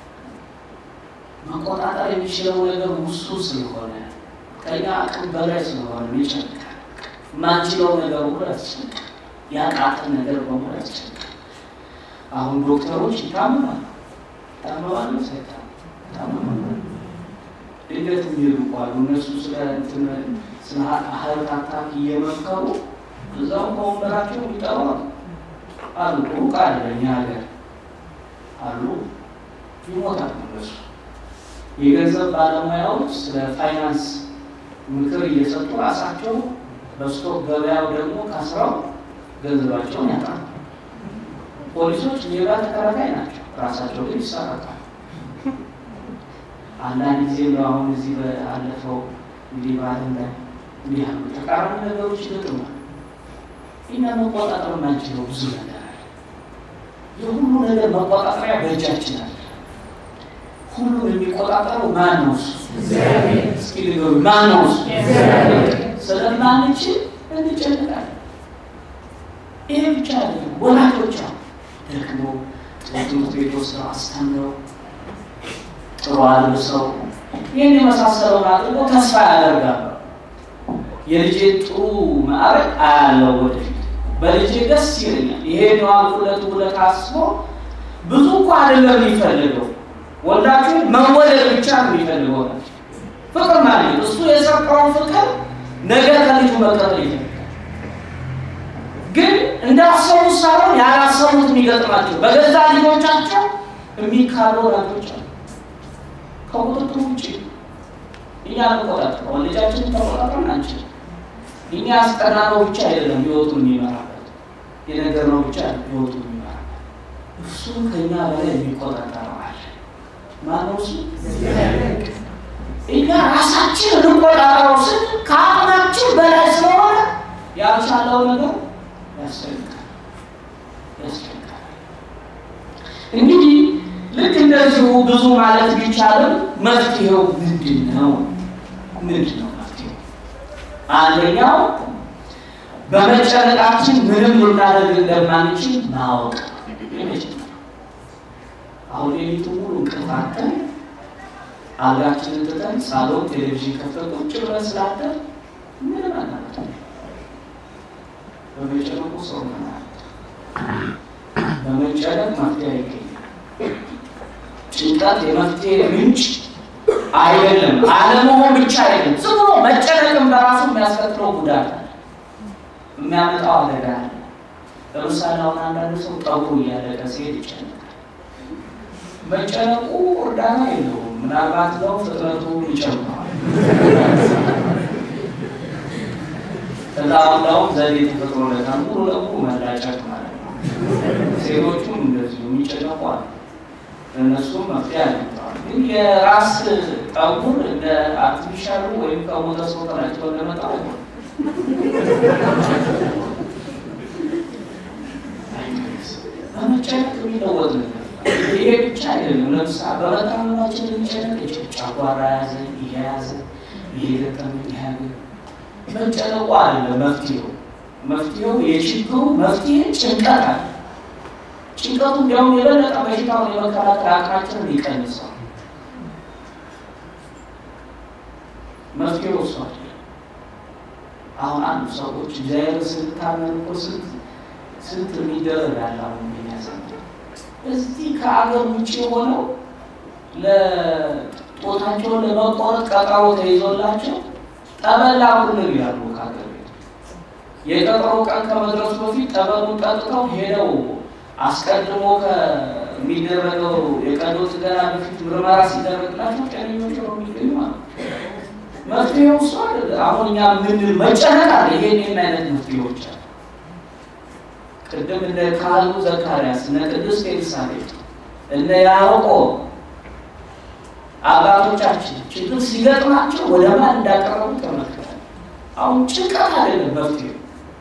መቆጣጠር የሚችለው ነገር ውሱን ስለሆነ ከኛ አቅም በላይ ስለሆነ ይጨንቃል። ማንችለው ነገር ሁሉ ያስጨንቃል። ያቃተን ነገር በሙሉ ያስጨንቃል። አሁን ዶክተሮች ይታመማሉ። ይታመማሉ ሳይታመሙ ይታመማሉ። ድንገት የሚሄዱ እኮ አሉ። እነሱ ስለ እንትን ስለ ሀርት አታክ እየመከሩ እዛው ከወንበራቸው ይጠሩ አሉ። ሩቅ አለ እኛ ሀገር አሉ። ይሞታል እነሱ የገንዘብ ባለሙያዎች ስለ ፋይናንስ ምክር እየሰጡ ራሳቸው በስቶክ ገበያው ደግሞ ከስራው ገንዘባቸውን ያጣሉ። ፖሊሶች ሌባ ተከራካይ ናቸው፣ ራሳቸው ግን ይሰራታል። አንዳንድ ጊዜ ነው አሁን እዚህ በአለፈው እንዲህ ባለም ላይ እንዲህ ያሉ ተቃራኒ ነገሮች ይገጥማል። እኛ መቆጣጠር የማንችለው ብዙ ነገር አለ። የሁሉ ነገር መቆጣጠሪያ በእጃችን አለ። ሁሉን የሚቆጣጠረው ማን ነው? እሱ እስኪ ንገሩ፣ ማን ነው እሱ? ስለማንችል እንጨነቃለን። ይሄ ብቻ አይደለም። ወላጆች ደግሞ ጥሩ ትምህርት ቤት ወስደው አስተምረው ጥሩ አልብሰው ይህን የመሳሰለውን አድርጎ ተስፋ ያደርጋሉ። የልጄ ጥሩ ማዕረግ አያለው ወደፊት በልጄ ደስ ይለኛል። ይሄን የዋልኩለት ውለት አስቦ ብዙ እኮ አይደለም የሚፈልገው ወላችሁ መወለድ ብቻ ነው የሚፈልገው። ፍቅር ማለት እሱ የሰጠውን ፍቅር ነገ ከልጁ መቀበል ይፈልጋል። እንዳሰቡት ሳይሆን ያላሰቡት የሚገጥማቸው በገዛ ልጆቻቸው የሚካሉ ወላጆች አሉ። ከቁጥጥር ውጭ እኛ እንቆጣጠረው ልጃችን ተቆጣጠርን አንችልም። እኛ ያስጠናነው ብቻ አይደለም ህይወቱን የሚመራበት የነገርነው ብቻ ህይወቱን የሚመራበት እሱ ከኛ በላይ የሚቆጣጠረው አለ። ማነው እሱ? እኛ ራሳችን እንቆጣጠረው ስል ከአቅማችን በላይ ስለሆነ ያልቻለው ነገር ያስፈልጋል ያስፈልጋል። እንግዲህ ልክ እንደዚሁ ብዙ ማለት ቢቻልም መፍትሄው ምንድን ነው? ምንድን ነው መፍትሄው? አንደኛው በመጨነቃችን ምንም ልናደርግ እንደማንችል ማወቅ። አሁን ሌሊቱ ሙሉ እንቅልፋተን አልጋችንን ትተን ሳሎን ቴሌቪዥን ከፍተን ቁጭ ብለን ስላደር ምንም አናመጣ በመጨነቁ ሰው ማለት በመጨነቅ መፍትሄ አይገኛል። ጭንቀት የመፍትሄ ምንጭ አይደለም። አለመሆን ብቻ አይደለም። ዝም ብሎ መጨነቅም በራሱ የሚያስከትለው ጉዳት አለ፣ የሚያመጣው አደጋ አለ። ለምሳሌ አሁን አንዳንድ ሰው ጠጉሩ እያለቀ ሲሄድ ይጨነቃል። መጨነቁ እርዳታ የለውም። ምናልባት ነው ፍጥነቱ ይጨምረዋል። ከዛ እንዳውም ዘዴ ተፈጥሮለታል ሙሉ ለሙሉ መላጨት ማለት ነው። ሴቶቹም እንደዚሁ የሚጨነቁ አሉ። ለእነሱም መፍትሄ አግኝተዋል። ግን የራስ ጠጉር እንደ አርቲፊሻሉ ወይም ከሞተ ሰው ተላጭቶ እንደመጣ አይሆንም። በመጨነቅ የሚለወጥ ነገር ይሄ ብቻ አይደለም። ለምሳሌ በመታመማችን ልንጨነቅ ይችል ጨጓራ ያዘ፣ ይሄ ያዘ፣ ይሄ ገጠመ፣ ይሄ ያገ መጨነቁ አይደለም መፍትሄው። መፍትሄው የችግሩ መፍትሄ ጭንቀት አለ። ጭንቀቱ እንዲያውም የበለጠ በሽታውን የመከላከል አቅማችንን ይቀንሰዋል። መፍትሄው እሱ አይደለም። አሁን አንዱ ሰዎች እግዚአብሔር ስልታመን እኮ ስንት ስንት የሚደረግ ያለ አሁን የሚያዘ እዚህ ከአገር ውጭ ሆነው ለጦታቸውን ለመቆረጥ ቀጠሮ ተይዞላቸው ጠበል ላኩልን ይላሉ። ከሀገር ቤት የቀጠሮ ቀን ከመድረሱ በፊት ጠበሉን ጠጥተው ሄደው አስቀድሞ ከሚደረገው የቀዶ ጥገና በፊት ምርመራ ሲደረግላቸው ጤነኞች ነው የሚገኙ ማለት መፍትሄው እሱ አይደለም። አሁን እኛ ምን መጨነቅ አለ። ይሄን ይህን አይነት መፍትሄዎች አሉ። ቅድም እነ ካህኑ ዘካርያስ እነ ቅድስት ኤልሳቤጥ እነ ያዕቆብ አባቶቻችን ችግር ሲገጥማቸው ወደ ማን እንዳቀረቡ ተመልክተን፣ አሁን ጭንቀት አይደለም መፍትሄው።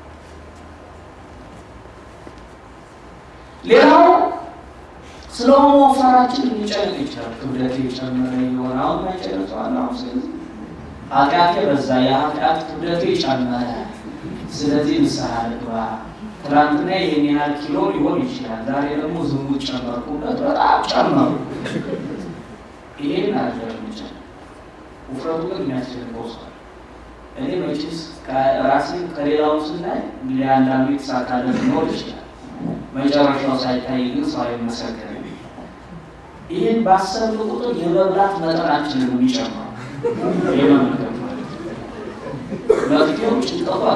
ሌላው ስለ መወፈራችን ሊጨነቅ ይችላል። ክብደት የጨመረ የሆነ አሁን ማይጨነቀዋል። አሁን ስለዚህ ኃጢአቴ በዛ የኃጢአት ክብደቴ ጨመረ፣ ስለዚህ ንስሐ ልግባ ትናንትና ይህን ያህል ኪሎ ሊሆን ይችላል። ዛሬ ደግሞ ዝሙት ጨመርኩበት፣ በጣም ጨመሩ። ይሄን አደረግ ይችላል። ውፍረቱ ግን የሚያስደንቀው ሰው እኔ መቼስ ራሴን ከሌላው ስናይ ሊያንዳንዱ የተሳካለት ሊኖር ይችላል። መጨረሻው ሳይታይ ግን ሰው አይመሰገንም። ይህን ባሰብን ቁጥር የመብላት መጠናችንን የሚጨምረው የመመገብ ማለት መፍትሄው ጭንቀቱ አለ።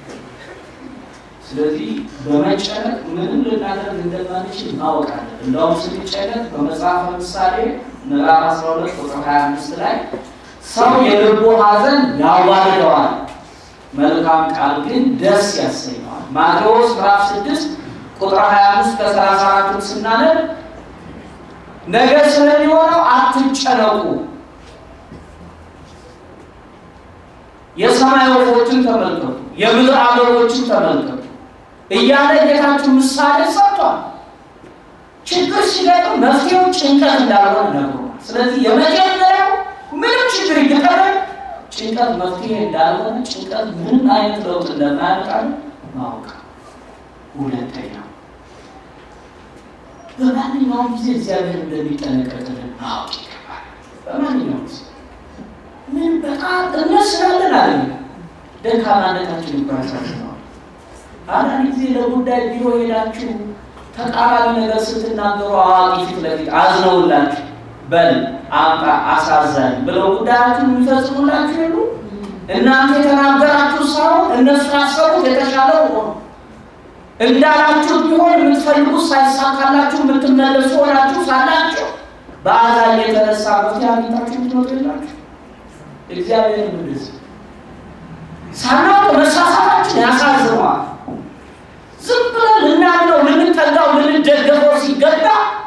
ስለዚህ በመጨነቅ ምንም ልናደርግ እንደማንችል ማወቃለን። እንደውም ስንጨነቅ በመጽሐፈ ምሳሌ ምዕራፍ 12 ቁጥር 25 ላይ ሰው የልቡ ሐዘን ያዋርደዋል፣ መልካም ቃል ግን ደስ ያሰኘዋል። ማቴዎስ ምዕራፍ 6 ቁጥር 25 ከ34 ስናነብ ነገ ስለሚሆነው አትጨነቁ፣ የሰማይ ወፎችን ተመልከቱ፣ የምድር አበቦችን ተመልከቱ እያለ ጌታችሁ ምሳሌ ሰጥቷል። ችግር ሲገጥም መፍትሄው ጭንቀት እንዳልሆነ ነግሮናል። ስለዚህ የመጀመሪያው ምንም ችግር ይገጠመን ጭንቀት መፍትሄ እንዳልሆነ፣ ጭንቀት ምንም አይነት ለውጥ እንደማያመጣል ማወቅ። ሁለተኛው በማንኛውም ጊዜ እግዚአብሔር እንደሚጠነቀቅልን ማወቅ ይገባል። በማንኛውም ጊዜ ምን በጣም እምነት ስላለን አለ ደካማነታችን ይባሳዝነዋል። አንዳንድ ጊዜ ለጉዳይ ቢሮ ሄዳችሁ ተቃራኒ ነገር ስትናገሩ አዋቂ ፊት ለፊት አዝነውላችሁ በል አምጣ አሳዛኝ ብለው ጉዳያችሁን የሚፈጽሙላችሁ የሉ። እናንተ የተናገራችሁ ሳይሆን እነሱ ያሰቡት የተሻለ ሆኖ እንዳላችሁ ቢሆን የምትፈልጉት ሳይሳካላችሁ የምትመለሱ ሆናችሁ ሳላችሁ በአዛኝ የተነሳ መፍትሄ አግኝታችሁ ምትመጡ የላችሁ። እግዚአብሔር ምንስ ሳናውቅ መሳሳታችን ያሳዝነዋል። ዝም ብለን ልናምነው ልንጠጋው ልንደገፈው ሲገባ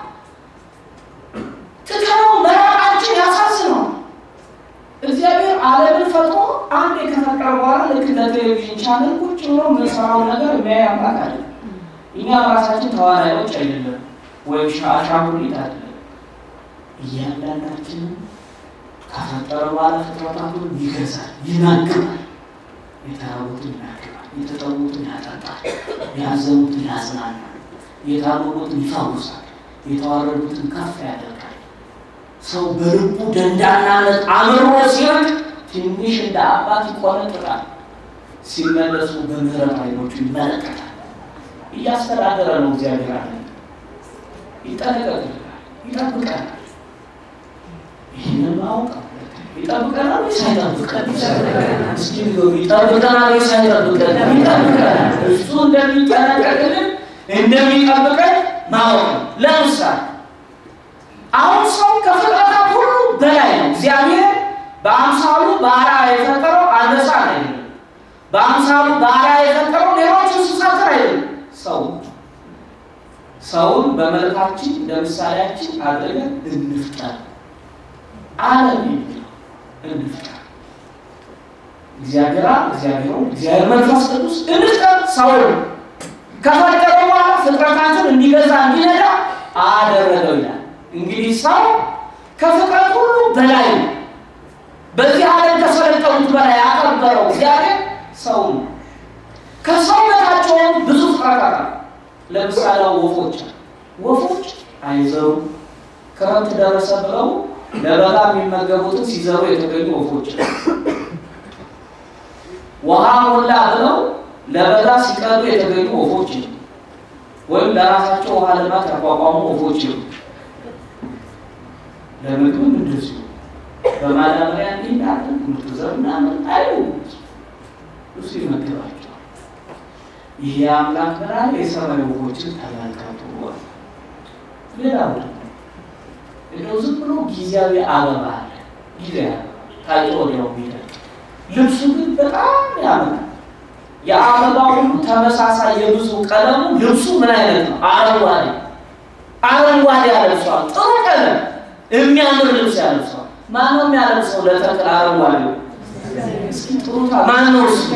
ትተነው መራቃችን ያሳዝነዋል። እግዚአብሔር ዓለምን ፈጥሮ አንድ ከፈጠረ በኋላ ልክ እንደ ቴሌቪዥን ቻነል ቁጭ ብሎ የምንሰራው ነገር የሚያይ አምላክ አለ። እኛ ራሳችን ተዋናዮች አይደለም፣ ወይም አሻንጉሊት አይደለም። እያንዳንዳችንን ከፈጠረ በኋላ ፍጥረታቱን ይገዛል፣ ይናግባል፣ የተራቡትን ይናግባል፣ የተጠሙትን ያጠጣል፣ ያዘኑትን ያጽናናል፣ የታመሙትን ይፈውሳል፣ የተዋረዱትን ከፍ ያደርጋል። ሰው በልቡ ደንዳናነት አምሮ ሲርቅ ትንሽ እንደ አባት ይቆነጥጣል። ሲመለሱ በምህረት አይኖቹ ይመለከታል። እያስተዳደረ ነው እግዚአብሔር አለ። ይጠነቀቅልናል፣ ይጠብቀናል። ይህንን ማወቅ ይጠብቀናል ወይስ አይጠብቀን? እስኪ ይጠብቀናል ወይስ አይጠብቀን? ይጠብቀናል። እሱ እንደሚጠነቀቅልን እንደሚጠብቀን ማወቅ ነው። ለምሳሌ አሁን ሰው ከፍጥረታት ሁሉ በላይ ነው። እግዚአብሔር በአምሳሉ በአርአያ የፈጠረው አንበሳ አይደለም። በአምሳሉ በአርአያ የፈጠረው ሌሎች እንስሳትን አይደለም። ሰው ሰውን በመልካችን እንደ ምሳሌያችን አድርገን እንፍጠር ዓለም የሚለው እንፍጠር። እግዚአብሔር እግዚአብሔር እግዚአብሔር መንፈስ ቅዱስ እንፍጠር ሰውን ከፈጠረ በኋላ ፍጥረታትን እንዲገዛ እንዲነዳ አደረገው ይላል። እንግዲህ ሰው ከፍጥረት ሁሉ በላይ ነው። በዚህ ዓለም ከሰለጠኑት በላይ ያከበረው እግዚአብሔር ሰው ነው። ከሰው በታች የሆኑ ብዙ ፍጥረታት አሉ። ለምሳሌ ወፎች ወፎች አይዘሩ ክረምት ደረሰ ብለው ለበጋ የሚመገቡትን ሲዘሩ የተገኙ ወፎች ውሃ ሞላ ብለው ለበጋ ሲቀዱ የተገኙ ወፎች ወይም ለራሳቸው ውሃ ልማት ያቋቋሙ ወፎች ነው። ለምግብም እንደዚሁ በማዳበሪያ እንዲናለ ምርጥ ዘር ምናምን አይሉ እሱ ይመግባቸዋል። ይህ የአምላክ ብርሃን የሰማይ ወፎችን ተመልከቱ። ሌላው ደግሞ እንደው ዝም ብሎ ጊዜያዊ አበባ አለ። ጊዜያዊ አበባ ታይቶ ወዲያው የሚደርቅ ልብሱ ግን በጣም ያምራል። የአበባ ሁሉ ተመሳሳይ የብዙ ቀለሙ ልብሱ ምን አይነት ነው? አረንጓዴ አረንጓዴ ያለብሰዋል። ጥሩ ቀለም የሚያምር ልብስ ያለብሰዋል። ማን ነው የሚያለብሰው? ለተክል አረንጓዴ እስኪ ጥሩታ ማን ነው እሱ?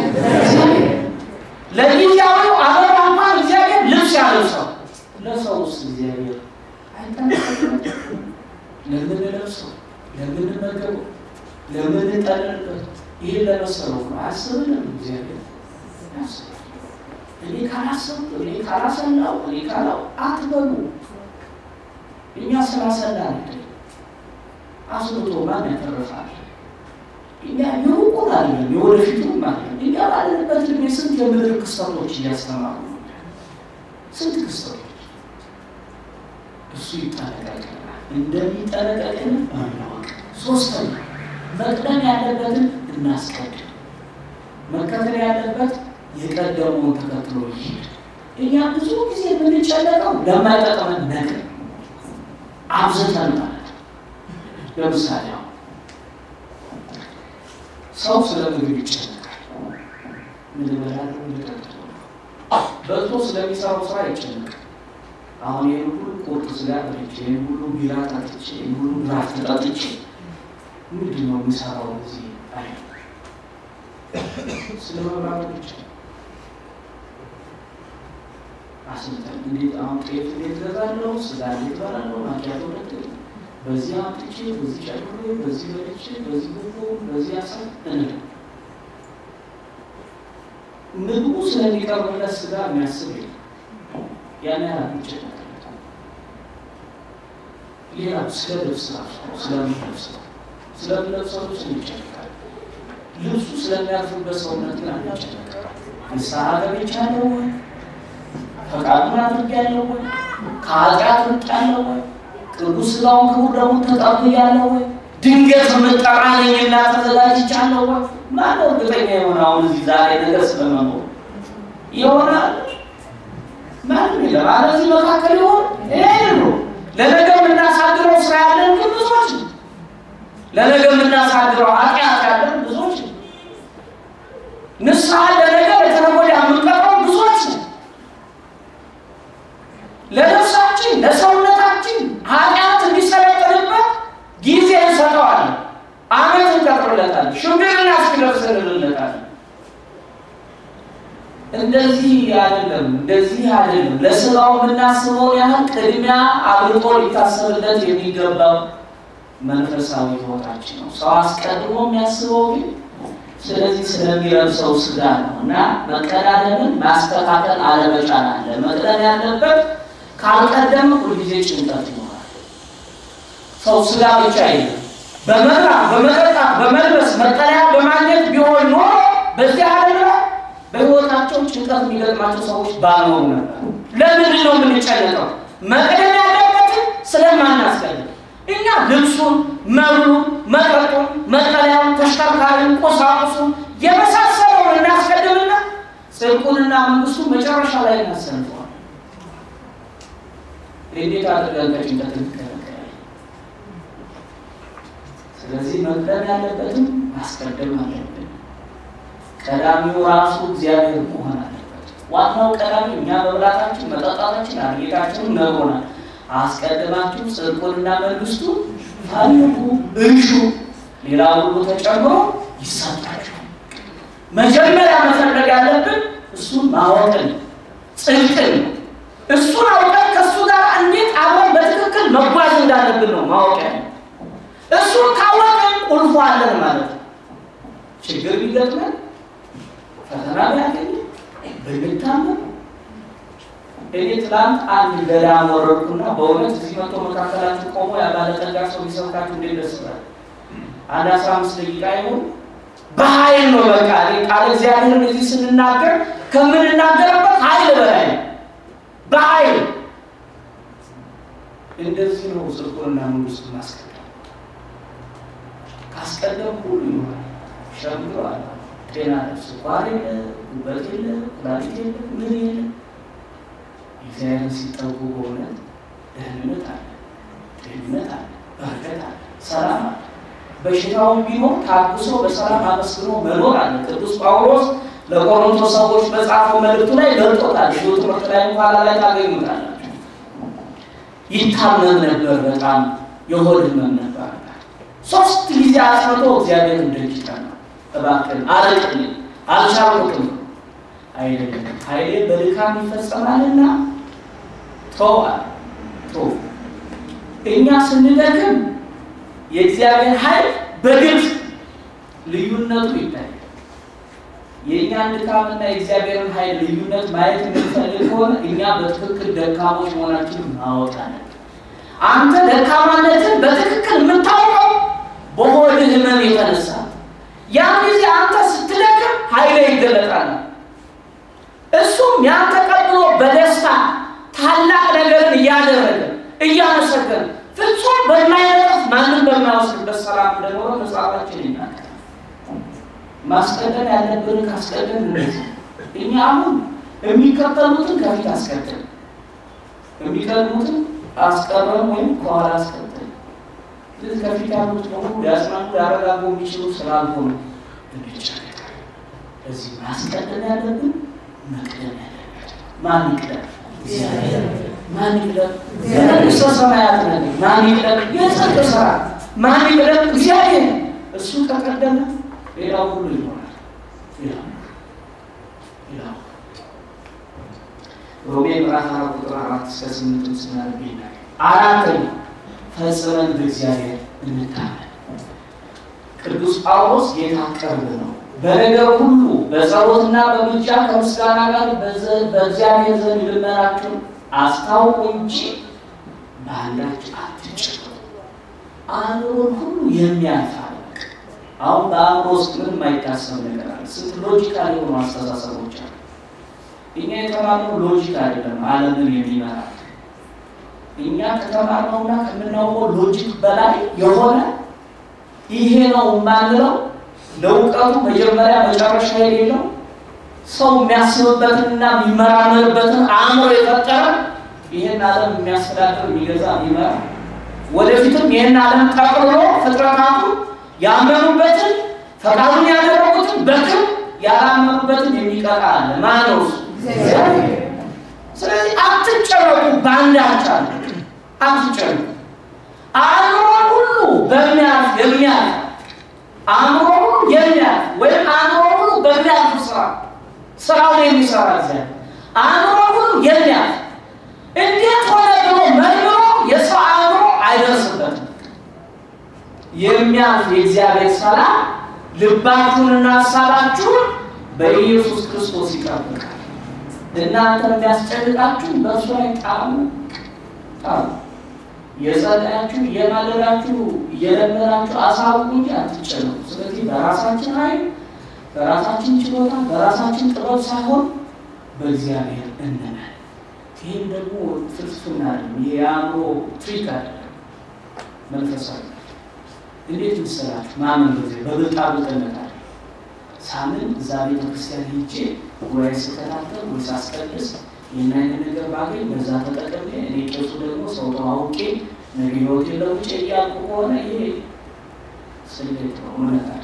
ለጊዜያዊው አበባ እንኳን እግዚአብሔር ልብስ ያለብሰው፣ ለሰው ውስጥ እግዚአብሔር ለምን ለብሰው ለምን መገበው ለምን ጠለልበት ይህን ለመሰለው ነው አያስብንም እግዚአብሔር እኔ ካላሰብ እኔ ካላሰላው እኔ ካላው አትበሉ። እኛ ስላሰላ አይደል አስብቶ ማን ያተርፋል? እኛ የሩቁን አይደለም የወደፊቱም አይደለም። እኛ ባለንበት ዕድሜ ስንት የምድር ክስተቶች እያስተማሩ ነው። ስንት ክስተቶች እሱ ይጠነቀቅልናል። እንደሚጠነቀቅልን ማወቅ። ሶስተኛ መቅደም ያለበትን እናስቀድም። መከተል ያለበት የቀደመውን ተከትሎ ይሄድ። እኛ ብዙ ጊዜ የምንጨነቀው ለማይጠቅመን ነገር አብዝተን ማለት ነው። ለምሳሌ አሁን ሰው ስለ ምግብ ይጨነቃል። ምን እበላለሁ፣ ምን እጠጣለሁ፣ በልቶ ስለሚሰራው ስራ ይጨነቃል። አሁን ይህን ሁሉ ቁርጥ ስጋ በልቼ፣ ይህን ሁሉ ቢራ ጠጥቼ፣ ይህን ሁሉ ድራፍት ጠጥቼ ምንድን ነው የሚሰራው እዚህ አይ ስለ መብራቱ ብቻ አስልጠን እንዴት አሁን ጤፍ እንዴት ገዛለሁ፣ ስጋ እንዴት በላለሁ፣ ማኪያቶ ሁለት በዚህ አምጥቼ በዚህ ጨምሬ በዚህ በልቼ በዚህ ጉቦ በዚህ አሳ እንደ ምግቡ ስለሚቀርብለት ስጋ የሚያስብ የለም። ያን ያህል ይጨነቅለት። ሌላ ስለ ልብስ ራሱ ስለሚለብሰው ስለሚለብሰው ልብስ ይጨነቃል። ልብሱ ስለሚያርፍበት ሰውነት ግን አንጨነቅም። ንስሐ ገብቻለሁ ወይ? ፈቃዱን አድርጌያለሁ ወይ? ከኃጢአት ርቄያለሁ ወይ? ቅዱስ ሥጋውን ክቡር ደሙን ተቀብያለሁ ወይ? ድንገት የምጠራ ነኝና ተዘጋጅቻለሁ ወይ? ማነው እርግጠኛ የሆነ አሁን እዚህ ዛሬ ነገር ስለመኖር ይሆናል ማንም የለም። አለዚህ መካከል ይሆን ይሄ ነው። ለነገ የምናሳድረው ስራ ያለን ግን ብዙዎች ነው። ለነገ የምናሳድረው ኃጢአት ያለን ብዙዎች ነው። ንስሐ ለነገ ለተነገ ወዲያ የምንቀረው ብዙዎች ነው። ለነፍሳችን ለሰውነታችን ኃጢአት እንዲሰለጥንበት ጊዜ እንሰጠዋለን። አመት እንቀጥርለታለን። ሽምግልና እስኪደርስ እንልለታለን። እንደዚህ አይደለም፣ እንደዚህ አይደለም። ለስራው የምናስበው ያህል ቅድሚያ አብልጦ ሊታሰብለት የሚገባው መንፈሳዊ ሕይወታችን ነው። ሰው አስቀድሞ የሚያስበው ግን ስለዚህ ስለሚለብሰው ስጋ ነው እና መቀዳደምን ማስተካከል አለመቻል አለ። መቅደም ያለበት ካልቀደም ሁልጊዜ ጭንቀት ይኖራል። ሰው ስጋ ብቻ የለም። በመብላት በመጠጣት በመልበስ መጠለያ በማግኘት ቢሆን ኖሮ በዚህ ዓለም ላይ በሕይወታቸው ጭንቀት የሚገጥማቸው ሰዎች ባልኖሩ ነበር። ለምንድን ነው የምንጨነቀው? መቅደም ያለበትን ስለማናስቀድም እኛ ልብሱን፣ መብሉን፣ መጠጡን፣ መጠለያውን፣ ተሽከርካሪውን፣ ቁሳቁሱን የመሳሰለውን እናስቀድምና ጽድቁንና መንግስቱን መጨረሻ ላይ እናሰንፈዋል። እንዴት አድርገን ከጭንቀት እንከለከላለን? ስለዚህ መቅደም ያለበትም ማስቀደም አለብን። ቀዳሚው ራሱ እግዚአብሔር መሆን አለበት። ዋናው ቀዳሚ እኛ መብላታችን፣ መጠጣታችን አርጌታችንን ነግሮናል። አስቀድማችሁ ጽድቁንና መንግስቱን ፈልጉ እሹ፣ ሌላ ሁሉ ተጨምሮ ይሰጣችኋል። መጀመሪያ መፈለግ ያለብን እሱን ማወቅን ጽድቅን እሱን አውቀን ከእሱ ጋር እንዴት አብረን በትክክል መጓዝ እንዳለብን ነው ማወቅ ያለ። እሱን ካወቅን ቁልፉ አለን ማለት ነው። ችግር ቢገጥመን ፈተና ቢያገኝ ብንታመም እኔ ትላንት አንድ ገዳም ወረድኩና በእውነት እዚህ መቶ መካከላችሁ ቆሞ ያባለጠጋ ሰው ሊሰብካችሁ እንዴት ደስ ይላል። አንድ አስራ አምስት ደቂቃ ይሆን በኃይል ነው በቃ እኔ ቃል እግዚአብሔርን እዚህ ስንናገር ከምንናገርበት ኃይል በላይ ነው። በኃይል እንደዚህ ነው ጽድቁንና መንግስቱን ማስቀደም። ካስቀደም ሁሉ ይኖራል። ሸምግሏል። ጤና ስኳር የለ፣ ጉበት የለ፣ ኩላሊት የለ፣ ምን የለ እግዚአብሔርን ሲጠጉ በእውነት ደህንነት አለ፣ ደህንነት አለ፣ በረከት አለ፣ ሰላም አለ። በሽታውን ቢኖር ታግሶ በሰላም አመስግኖ መኖር አለ። ቅዱስ ጳውሎስ ለቆሮንቶስ ሰዎች በጻፈው መልእክቱ ላይ ገልጦታል። ሺው ትምህርት ላይ ኋላ ላይ ታገኙታላችሁ። ይታመም ነበር፣ በጣም የሆድ ህመም ነበር። ሶስት ጊዜ አስመቶ እግዚአብሔር እንደጅታ ነው እባክህን አርቅልኝ፣ አልቻልኩትም አይደለም ኃይሌ በድካም ይፈጸማልና ተዋል ቶ እኛ ስንደክም የእግዚአብሔር ኃይል በግልጽ ልዩነቱ ይታያል። የእኛን ድካምና የእግዚአብሔርን ኃይል ልዩነት ማየት የምንፈልግ ከሆነ እኛ በትክክል ደካሞች መሆናችንን ማወቅ አለን። አንተ ደካማነትን በትክክል የምታውቀው በሆድ ህመም የተነሳ ያን ጊዜ አንተ ስትደክም ኃይሌ ይገለጣል። እሱም ያን ተቀብሎ በደስታ ታላቅ ነገርን እያደረገ እያመሰገነ ፍጹም በማይነጥፍ ማንም በማይወስድበት ሰላም እንደኖረ መጽሐፋችን ይናገራል። ማስቀደም ያለብን ካስቀደም እንደዚህ እኛ አሁን የሚከተሉትን ከፊት አስቀድም፣ የሚቀድሙትን አስቀረም ወይም ከኋላ አስቀድም። ስለዚህ ከፊት ያሉት በሙሉ ሊያጽናኑ ሊያረጋጉ የሚችሉ ስላልሆኑ እንጨነቃለን። እዚህ ማስቀደም ያለብን መቅደም ያለበት ማን ይቅደም? ማን ይቅደም? የመንግስተ ሰማያት ነገር ማን ይቅደም? የጽድቅ ስራ ማን ይቅደም? እግዚአብሔር። እሱ ከቀደመ ሌላው ሁሉ ይሆናል። ሌላው ሌላው ሮሜ ምዕራፍ አራት ቁጥር አራት እስከ ስምንት ስናነብ ይናል። አራተኛ ፈጽመን በእግዚአብሔር እንታመን። ቅዱስ ጳውሎስ ጌታ ቅርብ ነው በነገር ሁሉ በጸሎትና በምልጃ ከምስጋና ጋር በእግዚአብሔር ዘንድ ልመናችሁን አስታውቁ እንጂ በአንዳች አትጨነቁ። አእምሮን ሁሉ የሚያልፍ አለ። አሁን በአእምሮ ውስጥ ምንም የማይታሰብ ነገር አለ። ስንት ሎጂካል የሆኑ አስተሳሰቦች አሉ። እኛ የተማርነው ሎጂክ አይደለም ዓለምን የሚመራ እኛ ከተማርነውና ከምናውቀው ሎጂክ በላይ የሆነ ይሄ ነው የማንለው ለእውቀቱ መጀመሪያ መጨረሻ የሌለው ሰው የሚያስብበትንና የሚመራመርበትን አእምሮ የፈጠረ ይህን ዓለም የሚያስተዳድር የሚገዛ የሚመራ ወደፊትም ይህን ዓለም ጠቅልሎ ፍጥረታቱ ያመኑበትን ፈቃዱን ያደረጉትን በክም ያላመኑበትን የሚቀጣ አለ። ማን ነው እሱ? ስለዚህ አትጨነቁ፣ በአንዳች አለ አትጨነቁ። አእምሮ ሁሉ በሚያልፍ የሚያልፍ አእምሮ ሁሉ የሚያልፍ ወይም አእምሮ ሁሉ በሚያልፍ ስራ ስራውን የሚሰራ እግዚአብሔር አእምሮ ሁሉ የሚያልፍ እንዴት ሆነ ብሎ መርምሮ የሰው አእምሮ አይደርስበትም። የሚያልፍ የእግዚአብሔር ሰላም ልባችሁንና ሀሳባችሁን በኢየሱስ ክርስቶስ ይጠብቃል። እናንተ የሚያስጨንቃችሁ በእሱ ላይ ጣሉ ጣሉ። የጸለያችሁ እየማለዳችሁ እየለመናችሁ አሳውቁ እንጂ አትጨነቁ። ስለዚህ በራሳችን ኃይል በራሳችን ችሎታ በራሳችን ጥበብ ሳይሆን በእግዚአብሔር እንመን። ይህም ደግሞ ፍልስፍና አይደለም፣ የአእምሮ ትሪክ አይደለም፣ መንፈሳዊ እንዴት መሰላችሁ? ማመን ጊዜ በብልጣብልጥነት አለ። ሳምንት እዛ ቤተ ክርስቲያን ሄጄ ጉባኤ ስከታተል ወይ ሳስቀድስ ይህን አይነት ነገር ባገኝ በዛ ተጠቀሜ እኔ ቄሱ ደግሞ ሰው ተዋውቄ ነገ ህይወቴን ለውጬ እያልኩ ከሆነ ይሄ ስሌት ነው። እውነት አለ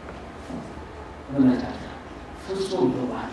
እውነት አለ ፍጹም ይባላል።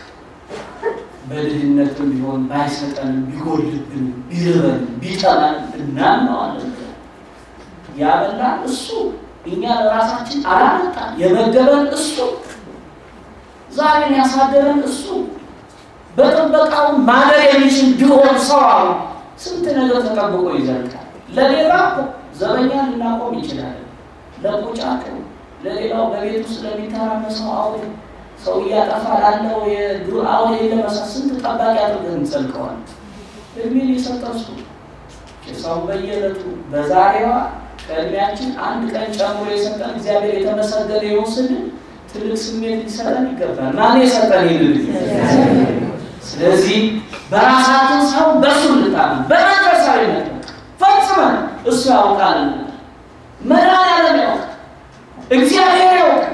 በድህነትም ቢሆን ባይሰጠንም ቢጎልብንም ቢርበንም ቢጠላን እናምነዋለን። ያበላን እሱ እኛ ለራሳችን አላመጣን። የመገበን እሱ ዛሬን ያሳደረን እሱ በጥበቃው ማደር የሚችል ቢሆን ሰው አሁን ስንት ነገር ተጠብቆ ይዘልቃል። ለሌላ ዘበኛ ልናቆም ይችላለን። ለቁጫጩ፣ ለሌላው በቤት ውስጥ ለሚተራመሰው አውሬ ሰው እያጠፋ ላለው የዱር አውሬ ለመሳ ስንት ጠባቂ አድርገን እንጸልቀዋል። እድሜን የሰጠ እሱ ሰው በየዕለቱ በዛሬዋ ከእድሜያችን አንድ ቀን ጨምሮ የሰጠን እግዚአብሔር የተመሰገነ ይሁን ስንል ትልቅ ስሜት ሊሰጠን ይገባል። ማን የሰጠን ይልል ስለዚህ በራሳችን ሳይሆን በእሱ ልታምን በመንፈሳዊነት ፈጽመን እሱ ያውቃል። መድኃኒዓለም ያውቃል። እግዚአብሔር ያውቃል።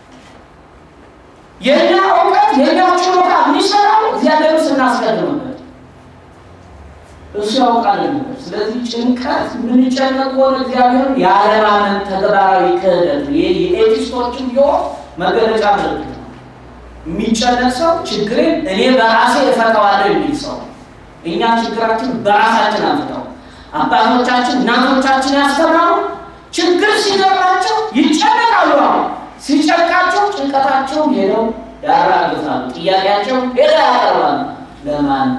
የእኛ እውቀት የእኛ ችሎታ የሚሰራው እግዚአብሔር ስናስቀድምበት እሱ ያውቃል ነበር። ስለዚህ ጭንቀት የምንጨነቅ ከሆነ እግዚአብሔርን የአለማመን ተግባራዊ ክህደት ነው። ይህ የኤቲስቶችን ቢሆን መገለጫ ምልክት ነው። የሚጨነቅ ሰው ችግሬን እኔ በራሴ እፈታዋለሁ የሚል ሰው እኛ ችግራችን በራሳችን አንፍተው አባቶቻችን እናቶቻችን ያስተማሩ ችግር ሲገባቸው ይጨነቃሉ። አሁን ሲጨንቃቸው ጭንቀታቸው ሄደው ያራግፋሉ። ጥያቄያቸው ሄደው ያቀርባሉ። ለማን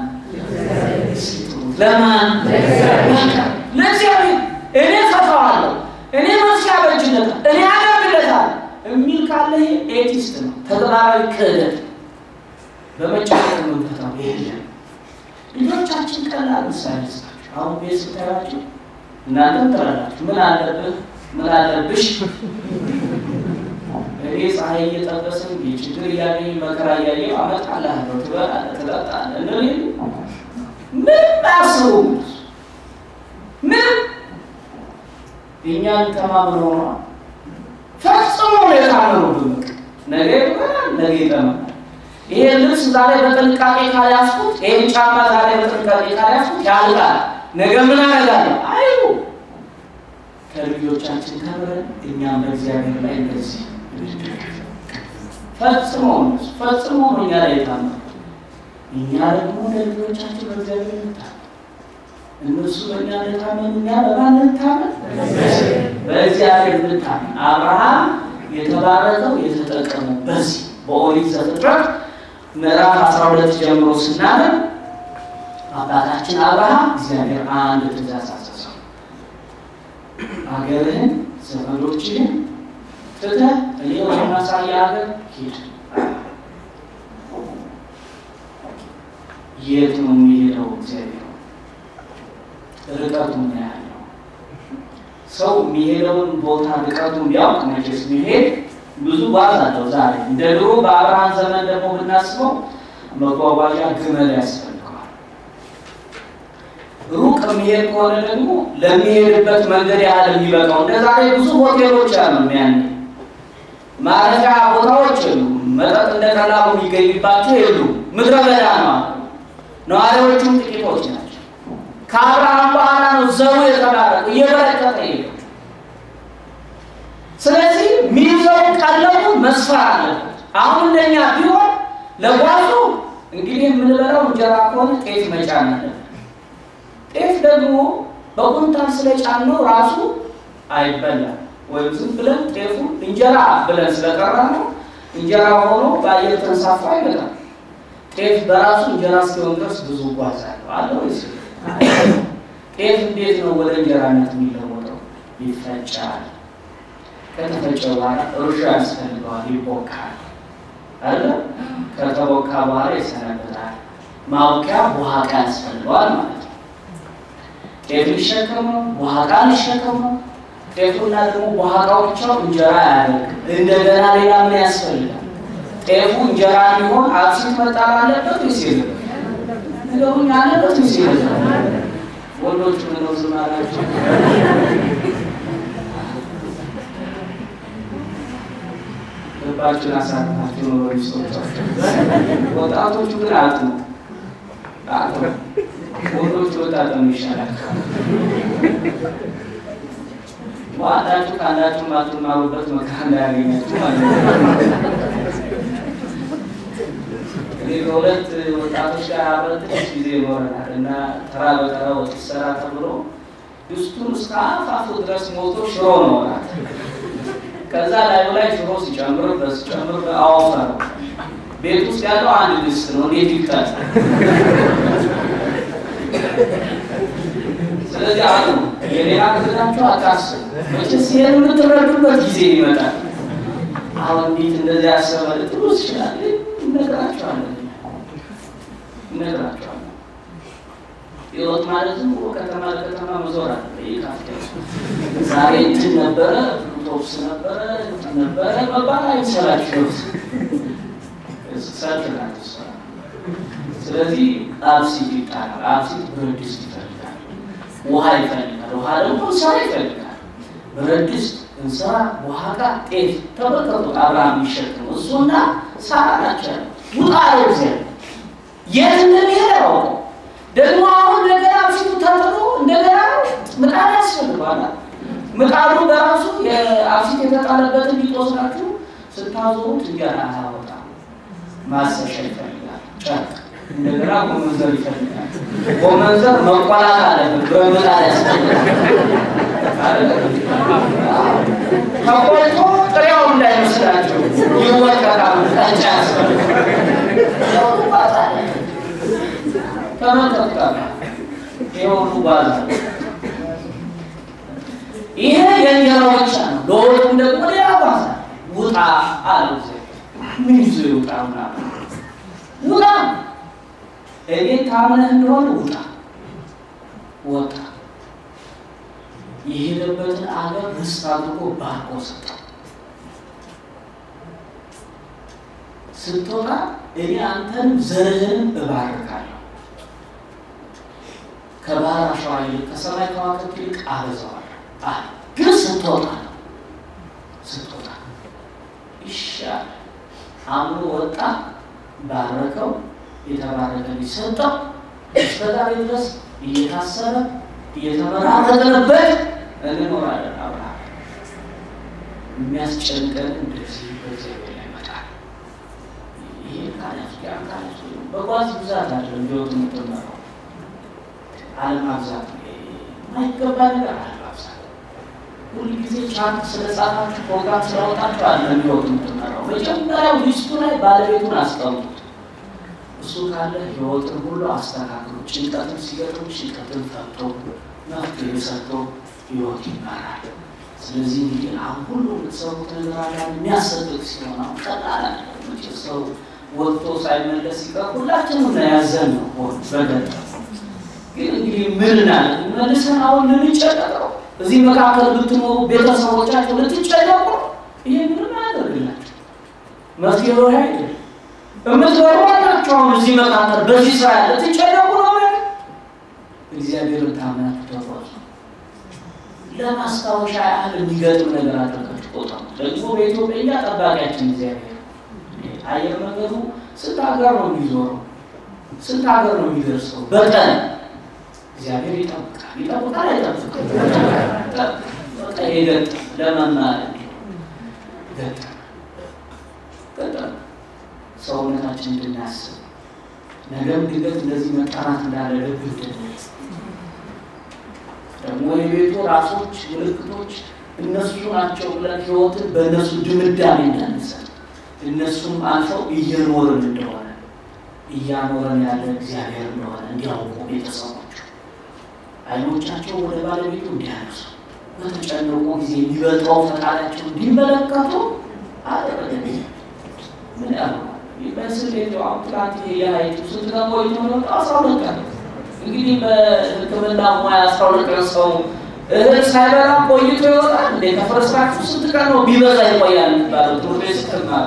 ለማን ለእግዚአብሔር። እኔ ፈታዋለሁ፣ እኔ መፍትሄ አበጅለታል፣ እኔ አደርግለታል የሚል ካለ ኤቲስት ነው። ተግባራዊ ክህደት በመጨነቅ መንፈታው የለም። ልጆቻችን ቀላል ምሳሌ ስጣቸው። አሁን ቤት ስታያቸው እናንተም ትላላችሁ ምን አለብህ ምን አለብሽ እኔ ፀሐይ እየጠበስን የችግር እያገኝ መከራ እያየሁ አመጣልሃለሁ፣ ትበላለህ፣ ትጠጣለህ እንል ምን አስቡ ምን እኛን ተማምኖ ነው ፈጽሞ ነው የታመኑብን። ነገ ይሆናል፣ ነገ ይጠመናል። ይሄ ልብስ ዛሬ በጥንቃቄ ካልያዝኩት፣ ይሄን ጫማ ዛሬ በጥንቃቄ ካልያዝኩት ያልቃል። ነገ ምን አደርጋለሁ አይሉ ከልጆቻችን ተምረን እኛም በእግዚአብሔር ላይ እንደዚህ ፈጽሞ ፈጽሞ ነው እኛ ላይ የታመኑ እኛ ደግሞ ለልጆቻችን በእግዚአብሔር እንታመን። እነሱ በእኛ እንደታመኑ እኛ በማን እንታመን? በእግዚአብሔር እንታመን። አብርሃም የተባረከው የተጠቀመው በዚህ በኦሪት ዘፍጥረት ምዕራፍ 12 ጀምሮ ስናነብ አባታችን አብርሃም እግዚአብሔር አንድ ትእዛዝ አዘዘው። አገርህን ዘመዶችህን ትተህ እኔ ወደማሳይህ ሀገር ሂድ። የት ነው የሚሄደው? እግዚአብሔር ርቀቱ ምን ያህል ነው? ሰው የሚሄደውን ቦታ ርቀቱን ቢያውቅ መቼስ ሚሄድ ብዙ ጓዝ አለው። ዛሬ እንደ ድሮ በአብርሃም ዘመን ደግሞ ብናስበው መጓጓዣ ግመል ያስፈልገዋል። ሩቅ የሚሄድ ከሆነ ደግሞ ለሚሄድበት መንገድ ያህል የሚበቃው እንደ ዛሬ ብዙ ሆቴሎች አሉ። ያን ማረፊያ ቦታዎች የሉ፣ መጠጥ እንደ ቀላሉ የሚገኝባቸው የሉም። ምድረ በዳ ነው። ነዋሪዎቹም ጥቂቶች ናቸው። ከአብርሃም በኋላ ነው ዘሩ የተባረከ እየበረከተ ሄደው። ስለዚህ ሚይዘው ቀለቡ መስፈር አለበት። አሁን እንደኛ ቢሆን ለጓዙ እንግዲህ የምንበላው እንጀራ ከሆነ ጤፍ መጫን አለበት። ጤፍ ደግሞ በኩንታል ስለጫነው ራሱ አይበላም። ወይም ዝም ብለን ጤፉ እንጀራ ብለን ስለጠራ ነው እንጀራ ሆኖ በአየር ተንሳፎ አይመጣም። ጤፍ በራሱ እንጀራ እስኪሆን ድረስ ብዙ ጓዝ አለው አለ ወይስ? ጤፍ እንዴት ነው ወደ እንጀራነት የሚለወጠው? ይፈጫል። ከተፈጨ በኋላ እርሾ ያስፈልገዋል፣ ይቦካል አለ። ከተቦካ በኋላ ይሰነበታል። ማውቂያ በኋቃ ያስፈልገዋል ማለት ነው። ጤፍ ሊሸከም ነው፣ በኋቃ ሊሸከም ነው። ጤፉና ደግሞ በኋቃው ብቻው እንጀራ አያደርግም። እንደገና ሌላ ምን ያስፈልጋል? ጤፉ እንጀራ ሊሆን አብሲት መጣል አለበት ወይስ የለም? ነገሩኝ አለበት ወይስ የለም? ወንዶቹ ምነው ዝም አላቸው? ልባችሁን አሳርፋችሁ ነው ሚስቶቻችሁ። ወጣቶቹ ግን አጡ አጡ። ወንዶቹ ወጣት ነው ይሻላል። ዋጣችሁ ከአንዳችሁ ማትማሩበት መከራ እንዳያገኛችሁ ማለት ነው። እኔ በሁለት ወጣቶች ጋር አብረን ትንሽ ጊዜ ይኖረናል እና ተራ በተራ ወጥ ይሰራ ተብሎ ድስቱን እስከ አፋፉ ድረስ ሞቶ ሽሮ ነው ወራት ከዛ ላዩ ላይ ሽሮ ሲጨምርበት ሲጨምርበት አወፈረው። ቤት ውስጥ ያለው አንድ ድስት ነው። እንዴት ይቅጠል? ስለዚህ አሉ የሌላ ክፍላቸው አታስቡ። መቼስ ይሄን የምትረዱበት ጊዜ ይመጣል። አሁን እንዴት እንደዚህ ያሰበ ልትሉ ይችላል። እነግራቸዋለን እነግራቸዋለን። ህይወት ማለት ዝም ብሎ ከተማ ለከተማ መዞር አለ። ይካፍተ ዛሬ እንትን ነበረ ቶፕስ ነበረ እንትን ነበረ መባል አይሰላችሁ ሰልፍ ናት እሷ። ስለዚህ አብሲት ይጣላል። አብሲት ብረት ድስት ይፈልጋል። ውሃ ይፈልጋል። ውሃ ደግሞ እንስራ ይፈልጋል። ብረት ድስት፣ እንስራ፣ ውሃ ጋር ጤፍ ተመልከቱ። አብርሃም የሚሸክም እሱና ሳራ ናቸው። ውጣ አለው እግዚአብሔር። የት እንደሚሄድ አያውቅም። ደግሞ አሁን እንደገና አብሲቱ ተጥሎ እንደገና ምጣድ ያስፈልገዋል። ምጣዱ በራሱ የአብሲት የተጣለበትን ሊጦስናችሁ ስታዞሩት እንጀራ አያወጣም። ማሰሻ ይፈልጋል። ጨርቅ እንደገና ጎመንዘር ይፈልጋል። ጎመንዘር መቆላት አለበት። በምጣድ ያስፈልጋል። ተቆልቶ ጥሬው እንዳይመስላቸው ይወቀጣል። ጠጫ ያስፈልጋል። ተመጠጣ የሁሉ ባዛ ይሄ የእንጀራ ብቻ ነው። ለወጡም ደግሞ ሌላ ባዛ ውጣ አለው። ምን ይዞ ይውጣ? ምናምን ውጣ፣ እኔ ታምነህ እንደሆነ ውጣ። ወጣ። የሄደበትን አገር ርስት አድርጎ ባርኮ ሰጠው። ስትወጣ እኔ አንተንም ዘርህንም እባርካለሁ ከባህር አሸዋ ይልቅ ከሰማይ ከዋክብት ይልቅ አበዛዋለሁ አለ። ግን ስትወጣ ነው ስትወጣ ይሻል አምኖ ወጣ፣ ባረከው፣ የተባረከ ሊሰጠው እስከዛሬ ድረስ እየታሰረ እየተመራረቅንበት እንኖራለን። አብርሃም የሚያስጨንቀን እንደዚህ በእግዚአብሔር ላይ መጣል ይሄ ካለት ያ ካለት በጓዝ ብዛት አለ እንዲወጡ የምትመራው አለማብዛት ማይገባ ነገር አለማብዛት። ሁል ጊዜ ቻርት ስለጻፋችሁ ፕሮግራም ስለወጣችሁ አለ እንዲወጡ የምትመራው መጀመሪያው ሊስቱ ላይ ባለቤቱን አስቀምጡት። እሱ ካለ ህይወትን ሁሉ አስተካክሎ ጭንቀትን ሲገጥም ጭንቀትን ፈቶ መፍትሄ ሰጥቶ ህይወት ይመራል። ስለዚህ እንግዲህ አሁን ሁሉ የምትሰሩት ነገር አለ የሚያሰጥቅ ሲሆን አሁን ቀላል አለ ሰው ወጥቶ ሳይመለስ ሲቀር ሁላችንም ነው ያዘን ነው በገጠር ግን እንግዲህ ምን ናለ መልሰን አሁን ልንጨነቀው እዚህ መካከል ብትኖሩ ቤተሰቦቻቸው ልትጨነቁ ይሄ ምንም አያደርግላቸው መፍትሄ ይሄ አይደለም። የምትኖሩ አላቸው አሁን እዚህ መካከል በዚህ ስራ ያለ ትጨነቁ ነው ማለት እግዚአብሔርን ታምናችሁ ተጓዙ። ለማስታወሻ ያህል የሚገጥም ነገር አድርጋችሁ ቆጠሩ። ደግሞ በኢትዮጵያ ጠባቂያችን እግዚአብሔር አየር መንገዱ ስንት ሀገር ነው የሚዞረው? ስንት ሀገር ነው የሚደርሰው በቀን? እግዚአብሔር ይጠብቃል። ይጠብቃል አይጠብቅም? በቃ የገጠም ለመማር ገጠም ገጠም ሰውነታችን እንድናስብ ነገም ድንገት እንደዚህ መጠራት እንዳለ ልብ እንድንይዝ ደግሞ የቤቱ ራሶች ምልክቶች እነሱ ናቸው ብለን ሕይወትን በእነሱ ድምዳሜ እንዳንሰጥ እነሱም አልፈው እየኖርን እንደሆነ እያኖረን ያለ እግዚአብሔር እንደሆነ እንዲያውቁ ቤተሰቦቹ አይኖቻቸው ወደ ባለቤቱ እንዲያነሱ በተጨነቁ ጊዜ የሚበልጠው ፈቃዳቸው እንዲመለከቱ አደረገ። ምን ያሉ በስል ትላንት የሀይቱ ስንት ቀን ቆይቶ ነው? አስራ ሁለት ቀን እንግዲህ በሕክምና ሙያ አስራ ሁለት ቀን ሰው እህል ሳይበላ ቆይቶ ይወጣል እንዴ? ከፍርስራችሁ ስንት ቀን ነው ቢበዛ ይቆያል የሚባለው? ትምህርት ቤት ስትማሩ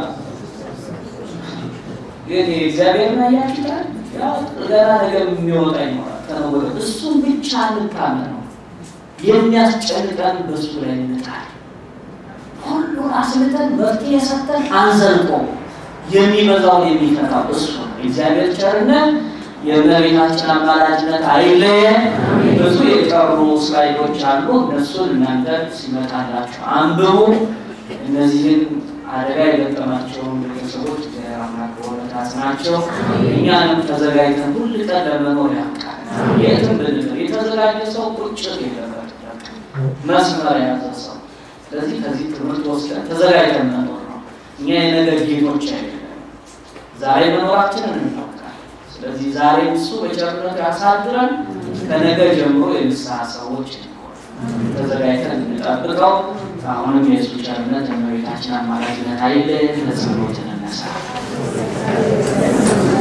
ግን እግዚአብሔር ና ያችላል ገና ነገር የሚወጣ ይኖራል። ከነወደ እሱም ብቻ እንታመን ነው የሚያስጨንቀን በሱ ላይ እንጣል። ሁሉን አስልተን መፍትሄ ሰጠን አንዘልቆ የሚበዛውን የሚፈታው እሱ ነው። እግዚአብሔር ቸርነት የእመቤታችን አማላጅነት አይለየን። ብዙ የቀሩ ስላይዶች አሉ። እነሱን እናንተ ሲመጣላችሁ አንብቡ። እነዚህን አደጋ የገጠማቸውን ቤተሰቦች እግዚአብሔር አምላክ በእውነት አጽናቸው። እኛንም ተዘጋጅተን ሁል ቀን ለመኖር ያብቃል። የትም ብንል የተዘጋጀ ሰው ቁጭት የለበት መስመር የያዘ ሰው። ስለዚህ ከዚህ ትምህርት ወስደን ተዘጋጅተን መኖር ነው። እኛ የነገር ጌቶች አይደለም። ዛሬ መኖራችንን እናውቃለን። ስለዚህ ዛሬ እሱ በቸርነቱ ያሳድረን። ከነገ ጀምሮ የንስሐ ሰዎች ተዘጋጅተን እንጠብቀው። አሁንም የእሱ ቸርነት የእመቤታችን አማላጅነት አይለየን። ለጸሎት እንነሳ።